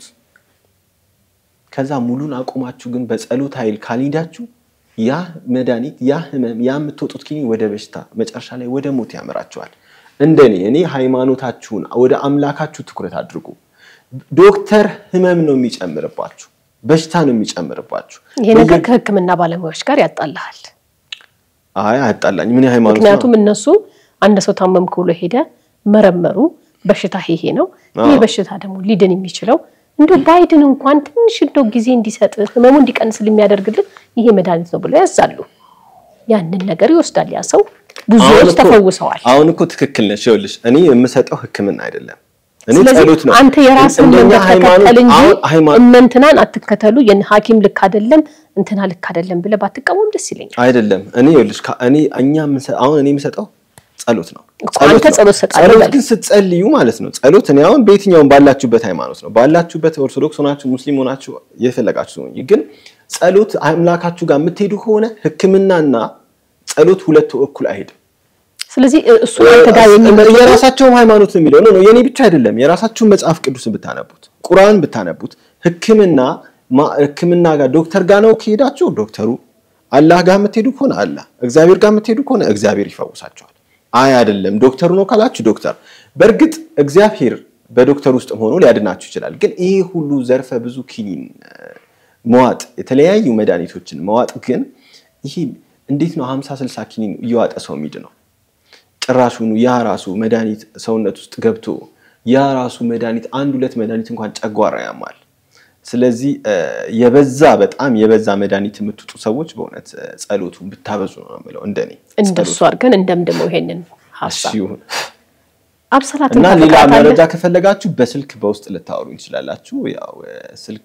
ከዛ ሙሉን አቁማችሁ ግን በጸሎት ኃይል ካልሄዳችሁ ያ መድኃኒት ያ ህመም ያ የምትወጡት ኪኒ ወደ በሽታ መጨረሻ ላይ ወደ ሞት ያመራችኋል። እንደኔ እኔ ሃይማኖታችሁን ወደ አምላካችሁ ትኩረት አድርጉ። ዶክተር ህመም ነው የሚጨምርባችሁ፣ በሽታ ነው የሚጨምርባችሁ። ይሄ ነገር ከሕክምና ባለሙያዎች ጋር ያጣልሃል። አይ አያጣላኝ። ምን ሃይማኖት ነው? ምክንያቱም እነሱ አንድ ሰው ታመምክ ብሎ ሄደ መረመሩ፣ በሽታ ይሄ ነው። ይህ በሽታ ደግሞ ሊድን የሚችለው እንደው ባይድን እንኳን ትንሽ እንደው ጊዜ እንዲሰጥ ህመሙ እንዲቀንስል የሚያደርግልን ይሄ መድኃኒት ነው ብለው ያዛሉ። ያንን ነገር ይወስዳል ያ ሰው። ብዙዎች ተፈውሰዋል። አሁን እኮ ትክክል ነሽ። ይኸውልሽ እኔ የምሰጠው ህክምና አይደለም፣ እኔ ስለዚህ ጸሎት ነው። አንተ የራስን እንደኛ መንገድ ሃይማኖት- ተከተል እንጂ አሁን ሃይማኖት እመንትናን አትከተሉ። የን ሐኪም ልክ አይደለም እንትና ልክ አይደለም ብለህ ባትቃወም ደስ ይለኛል። አይደለም እኔ ይኸውልሽ ከ- እኔ እኛ የምንሰ- አሁን እኔ የምሰጠው ጸሎት ነው። እኮ አንተ ነው። ጸሎት ሰጣለሁ ጸሎት በል። ግን ስትጸልዩ ማለት ነው። ጸሎት እኔ አሁን በየትኛውም ባላችሁበት ሃይማኖት ነው ባላችሁበት ኦርቶዶክስ ሆናችሁ ሙስሊም ሆናችሁ የፈለጋችሁ ነው። ግን ጸሎት አምላካችሁ ጋር የምትሄዱ ከሆነ ህክምናና ጸሎት ሁለቱ እኩል አይሄድም። ስለዚህ እሱ አንተ ጋር የሚመጡ የራሳቸውም ሃይማኖት ነው የሚለው ነው። የኔ ብቻ አይደለም። የራሳችሁን መጽሐፍ ቅዱስን ብታነቡት፣ ቁርአን ብታነቡት፣ ህክምና ማ- ህክምና ጋር ዶክተር ጋር ነው ከሄዳችሁ ዶክተሩ፣ አላህ ጋር የምትሄዱ ከሆነ አላህ፣ እግዚአብሔር ጋር የምትሄዱ ከሆነ እግዚአብሔር ይፈውሳቸዋል። አይ አይደለም ዶክተሩ ነው ካላችሁ ዶክተር። በእርግጥ እግዚአብሔር በዶክተር ውስጥም ሆኖ ሊያድናችሁ ይችላል። ግን ይሄ ሁሉ ዘርፈ ብዙ ኪኒን መዋጥ፣ የተለያዩ መድኃኒቶችን መዋጥ ግን ይሄ እንዴት ነው ሀምሳ ስልሳ ኪኒን እየዋጠ ሰው ሚድ ነው? ጭራሹኑ ያ ራሱ መድኃኒት ሰውነት ውስጥ ገብቶ ያ ራሱ መድኃኒት አንድ ሁለት መድኃኒት እንኳን ጨጓራ ያማል። ስለዚህ የበዛ በጣም የበዛ መድኃኒት የምትውጡ ሰዎች በእውነት ጸሎቱን ብታበዙ ነው የምለው እንደኔ እንደሱ አድርገን እንደምድመው ይሄንን ሀሳብ ይሁን አብሰላትን እና ሌላ ታፈቅራታለህ? መረጃ ከፈለጋችሁ በስልክ በውስጥ ልታወሩ እንችላላችሁ። ያው ስልክ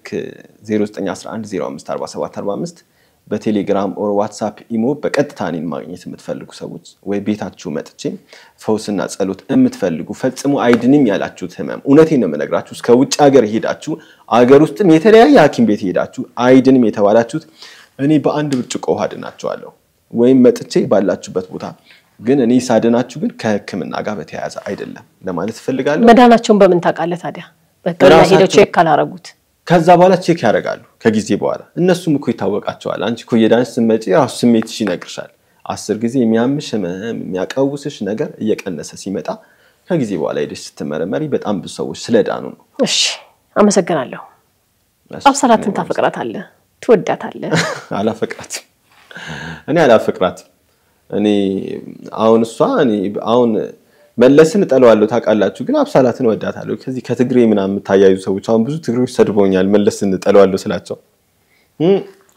0911054745 በቴሌግራም ኦር ዋትሳፕ ኢሞ በቀጥታ እኔን ማግኘት የምትፈልጉ ሰዎች ወይ ቤታችሁ መጥቼ ፈውስና ጸሎት የምትፈልጉ ፈጽሞ አይድንም ያላችሁት ህመም እውነቴን ነው የምነግራችሁ። እስከ ውጭ ሀገር ሄዳችሁ አገር ውስጥም የተለያየ ሐኪም ቤት ሄዳችሁ አይድንም የተባላችሁት እኔ በአንድ ብርጭቆ ውሃ ድናችኋለሁ። ወይም መጥቼ ባላችሁበት ቦታ ግን እኔ ሳድናችሁ ግን ከህክምና ጋር በተያያዘ አይደለም ለማለት እፈልጋለሁ። መዳናቸውን በምን ታውቃለህ ታዲያ? በህክምና ሄደው ራሳቸው- ቼክ ካላረጉት ከዛ በኋላ ቼክ ያደርጋሉ ከጊዜ በኋላ እነሱም እኮ ይታወቃቸዋል። አንቺ እኮ እየዳንሽ ስትመጪ ራሱ ስሜትሽ ይነግርሻል። አስር ጊዜ የሚያምሽ ህመም የሚያቀውስሽ ነገር እየቀነሰ ሲመጣ ከጊዜ በኋላ ሄደሽ ስትመረመሪ በጣም ብዙ ሰዎች ስለዳኑ ነው። እሺ፣ አመሰግናለሁ። አብሰላትን ታፈቅራታለህ? ትወዳታለህ? አላፈቅራትም። እኔ አላፈቅራትም። እኔ አሁን እሷ እኔ አሁን መለስን እጠለዋለሁ ታውቃላችሁ፣ ግን አብሳላትን እወዳታለሁ። ከዚህ ከትግሬ ምናምን የምታያዩ ሰዎች አሁን ብዙ ትግሬዎች ሰድበውኛል መለስን እጠለዋለሁ ስላቸው እም፣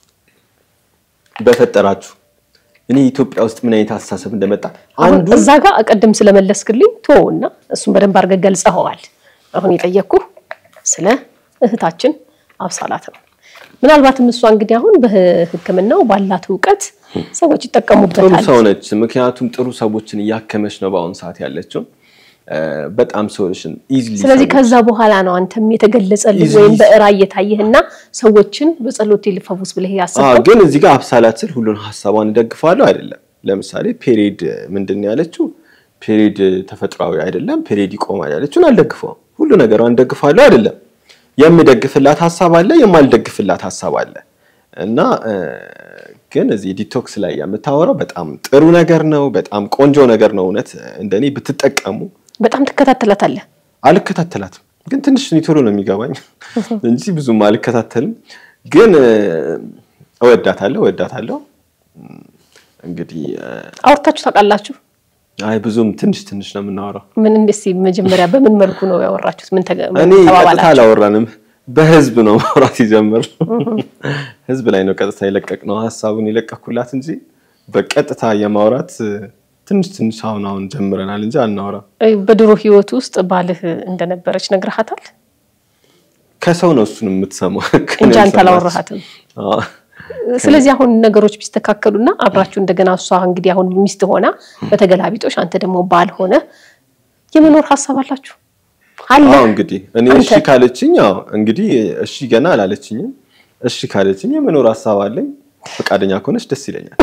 በፈጠራችሁ እኔ ኢትዮጵያ ውስጥ ምን አይነት አስተሳሰብ እንደመጣ አሁን አንዱ እዛ ጋር ቅድም ስለመለስክልኝ ቶ እና እሱን በደንብ አድርገህ ገልጸኸዋል። አሁን የጠየቅኩህ ስለ እህታችን አብሳላት ነው። ምናልባትም እሷ እንግዲህ አሁን በሕክምናው ባላት እውቀት ሰዎች ጥሩ ይጠቀሙበታል። ሰው ነች። ምክንያቱም ጥሩ ሰዎችን እያከመች ነው በአሁኑ ሰዓት ያለችው። እ፣ በጣም ሰዎችን ኢዝሊ ስለዚህ ከዛ በኋላ ነው አንተም የተገለጸልህ Easily- ወይም በራእይ የታየህና ሰዎችን በጸሎት ልፈውስ ብለህ አዎ ያሰብከው ግን እዚህ ጋር አብሳላት ስል ሁሉን ሀሳቧን እደግፋለሁ አይደለም። ለምሳሌ ፔሬድ ምንድን ነው ያለችው? ፔሬድ ተፈጥሯዊ አይደለም፣ ፔሬድ ይቆማል ያለችውን አልደግፈውም። ሁሉ ነገሯን ደግፋለሁ አይደለም። የምደግፍላት ሀሳብ አለ፣ የማልደግፍላት ሀሳብ አለ እና እ፣ ግን እዚህ ዲቶክስ ላይ የምታወራው በጣም ጥሩ ነገር ነው፣ በጣም ቆንጆ ነገር ነው። እውነት እንደኔ ብትጠቀሙ በጣም ትከታተላታለህ። አልከታተላትም ግን ትንሽ ቶሎ ነው የሚገባኝ እንጂ ብዙም አልከታተልም። ግን እ፣ እወዳታለሁ እወዳታለሁ። እም፣ እንግዲህ እ፣ አውርታችሁ ታውቃላችሁ? አይ ብዙም ትንሽ ትንሽ ነው የምናወራው። ምን እስኪ መጀመሪያ በምን መልኩ ነው ያወራችሁት? ምን ተገ- ምን እኔ ቀጥታ ተባባላችሁ? አላወራንም፣ በህዝብ ነው ማውራት ይጀምር። ህዝብ ላይ ነው ቀጥታ የለቀቅነው ሀሳቡን የለቀኩላት እንጂ በቀጥታ የማውራት እ፣ ትንሽ ትንሽ አሁን አሁን ጀምረናል እንጂ አናወራም። እ፣ በድሮ ህይወት ውስጥ ባልህ እንደነበረች ነግረሃታል ከሰው ነው እሱን የምትሰማው እንጂ አንተ አላወራሃትም። አዎ። ስለዚህ አሁን ነገሮች ቢስተካከሉና አብራችሁ እንደገና እሷ እንግዲህ አሁን ሚስት ሆና በተገላቢጦሽ አንተ ደግሞ ባል ሆነ የመኖር ሀሳብ አላችሁ አለ? አዎ እንግዲህ እኔ አንተ- እሺ ካለችኝ፣ ያው እንግዲህ እሺ ገና አላለችኝም። እሺ ካለችኝ የመኖር ሀሳብ አለኝ። ፈቃደኛ ከሆነች ደስ ይለኛል።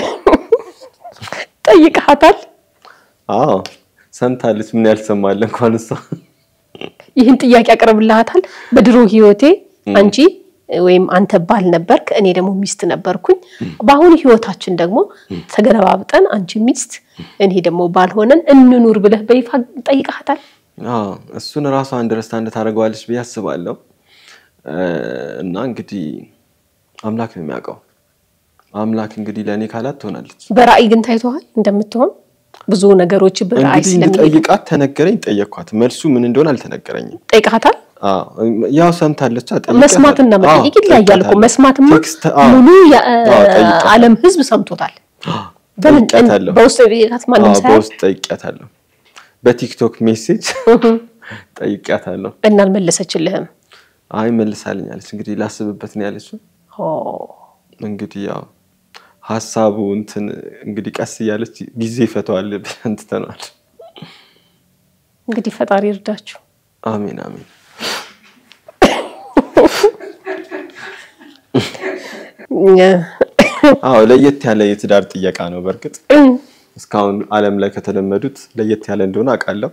ጠይቀሃታል? አዎ ሰምታለች። ምን ያልሰማለ እንኳን እሷ ይህን ጥያቄ ያቀርብልሃታል? በድሮ ህይወቴ አንቺ ወይም አንተ ባል ነበርክ፣ እኔ ደግሞ ሚስት ነበርኩኝ። በአሁኑ ህይወታችን ደግሞ ተገለባብጠን አንቺ ሚስት፣ እኔ ደግሞ ባል ሆነን እንኑር ብለህ በይፋ ጠይቀሃታል? አዎ እሱን ራሷ አንደርስታንድ ታደርገዋለች ብዬ አስባለሁ። እ፣ እና እንግዲህ አምላክ ነው የሚያውቀው። አምላክ እንግዲህ ለእኔ ካላት ትሆናለች። በራእይ ግን ታይተዋል እንደምትሆን ብዙ ነገሮች በራእይ እንግዲህ ስለሚ እንድጠይቃት ተነገረኝ፣ ጠየኳት። መልሱ ምን እንደሆነ አልተነገረኝም። ጠይቀሃታል? አዎ ያው ሰምታለች። መስማትና መጠየቅ ይለያያል እኮ። መስማትማ ሙሉ የዓለም ህዝብ ሰምቶታል። በምን ጠይቂያታለሁ። በውስጥ ጠይቃት ማንም አዎ፣ ሳያውቅ በውስጥ ጠይቂያታለሁ። በቲክቶክ ሜሴጅ ጠይቂያታለሁ። እና አልመለሰችልህም። አይ መልሳልኛለች። እንግዲህ ላስብበት ነው ያለችው። ኦ፣ እንግዲህ ያው ሀሳቡ እንትን እንግዲህ ቀስ እያለች ጊዜ ይፈተዋል ብለን ትተነዋል። እንግዲህ ፈጣሪ ይርዳችሁ። አሜን አሜን። አዎ ለየት ያለ የትዳር ጥየቃ ነው። በእርግጥ እስካሁን ዓለም ላይ ከተለመዱት ለየት ያለ እንደሆነ አውቃለሁ።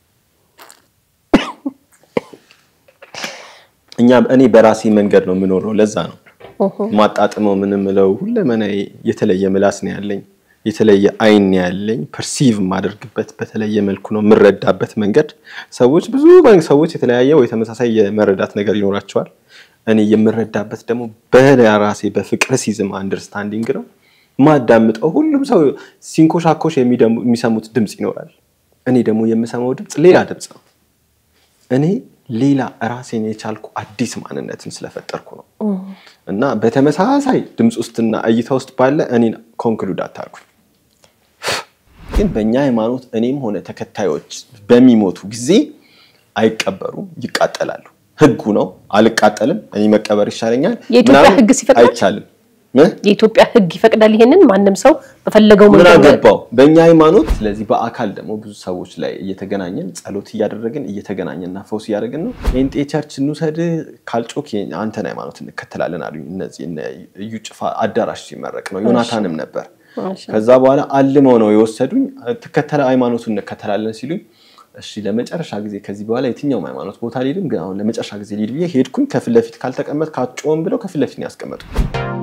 እኛ እኔ በራሴ መንገድ ነው የምኖረው። ለዛ ነው ማጣጥመው ምን ምለው ሁለመናዬ የተለየ ምላስ ነው ያለኝ። የተለየ አይን ያለኝ ፐርሲቭ የማደርግበት በተለየ መልኩ ነው የምረዳበት መንገድ። ሰዎች ብዙ ሰዎች የተለያየ ወይ ተመሳሳይ የመረዳት ነገር ይኖራቸዋል። እኔ የምረዳበት ደግሞ በራሴ በፍቅር ሲዝም አንደርስታንዲንግ ነው ማዳምጠው። ሁሉም ሰው ሲንኮሻኮሽ የሚሰሙት ድምፅ ይኖራል። እኔ ደግሞ የምሰማው ድምፅ ሌላ ድምፅ ነው። እኔ ሌላ ራሴን የቻልኩ አዲስ ማንነትን ስለፈጠርኩ ነው። እና በተመሳሳይ ድምፅ ውስጥና እይታ ውስጥ ባለ እኔን ኮንክሉድ አታርጉኝ። ግን በእኛ ሃይማኖት እኔም ሆነ ተከታዮች በሚሞቱ ጊዜ አይቀበሩም፣ ይቃጠላሉ። ህጉ ነው። አልቃጠልም፣ እኔ መቀበር ይሻለኛል። የኢትዮጵያ ምናምን ህግ ሲፈቅዳል? አይቻልም። የኢትዮጵያ ህግ ይፈቅዳል ይሄንን ማንም ሰው በፈለገው ምን መንገድ አገባው በእኛ ሃይማኖት። ስለዚህ በአካል ደግሞ ብዙ ሰዎች ላይ እየተገናኘን ጸሎት እያደረግን እየተገናኘንና ፈውስ እያደረግን ነው። ጴንጤ ቸርች እንውሰድ ካልጮክ አንተን ሃይማኖት እንከተላለን አሉኝ። እነዚህ እነ እዩ ጭፋ አዳራሽ ሲመረቅ ነው። ዮናታንም ነበር። ከዛ በኋላ አልመው ነው የወሰዱኝ። ትከተለ ሃይማኖቱን እንከተላለን ሲሉኝ እሺ ለመጨረሻ ጊዜ ከዚህ በኋላ የትኛውም ሃይማኖት ቦታ አልሄድም፣ ግን አሁን ለመጨረሻ ጊዜ ልሂድ ብዬ ሄድኩኝ። ከፊት ለፊት ካልተቀመጥ ካጮም ብለው ከፊት ለፊት ነው ያስቀመጡ።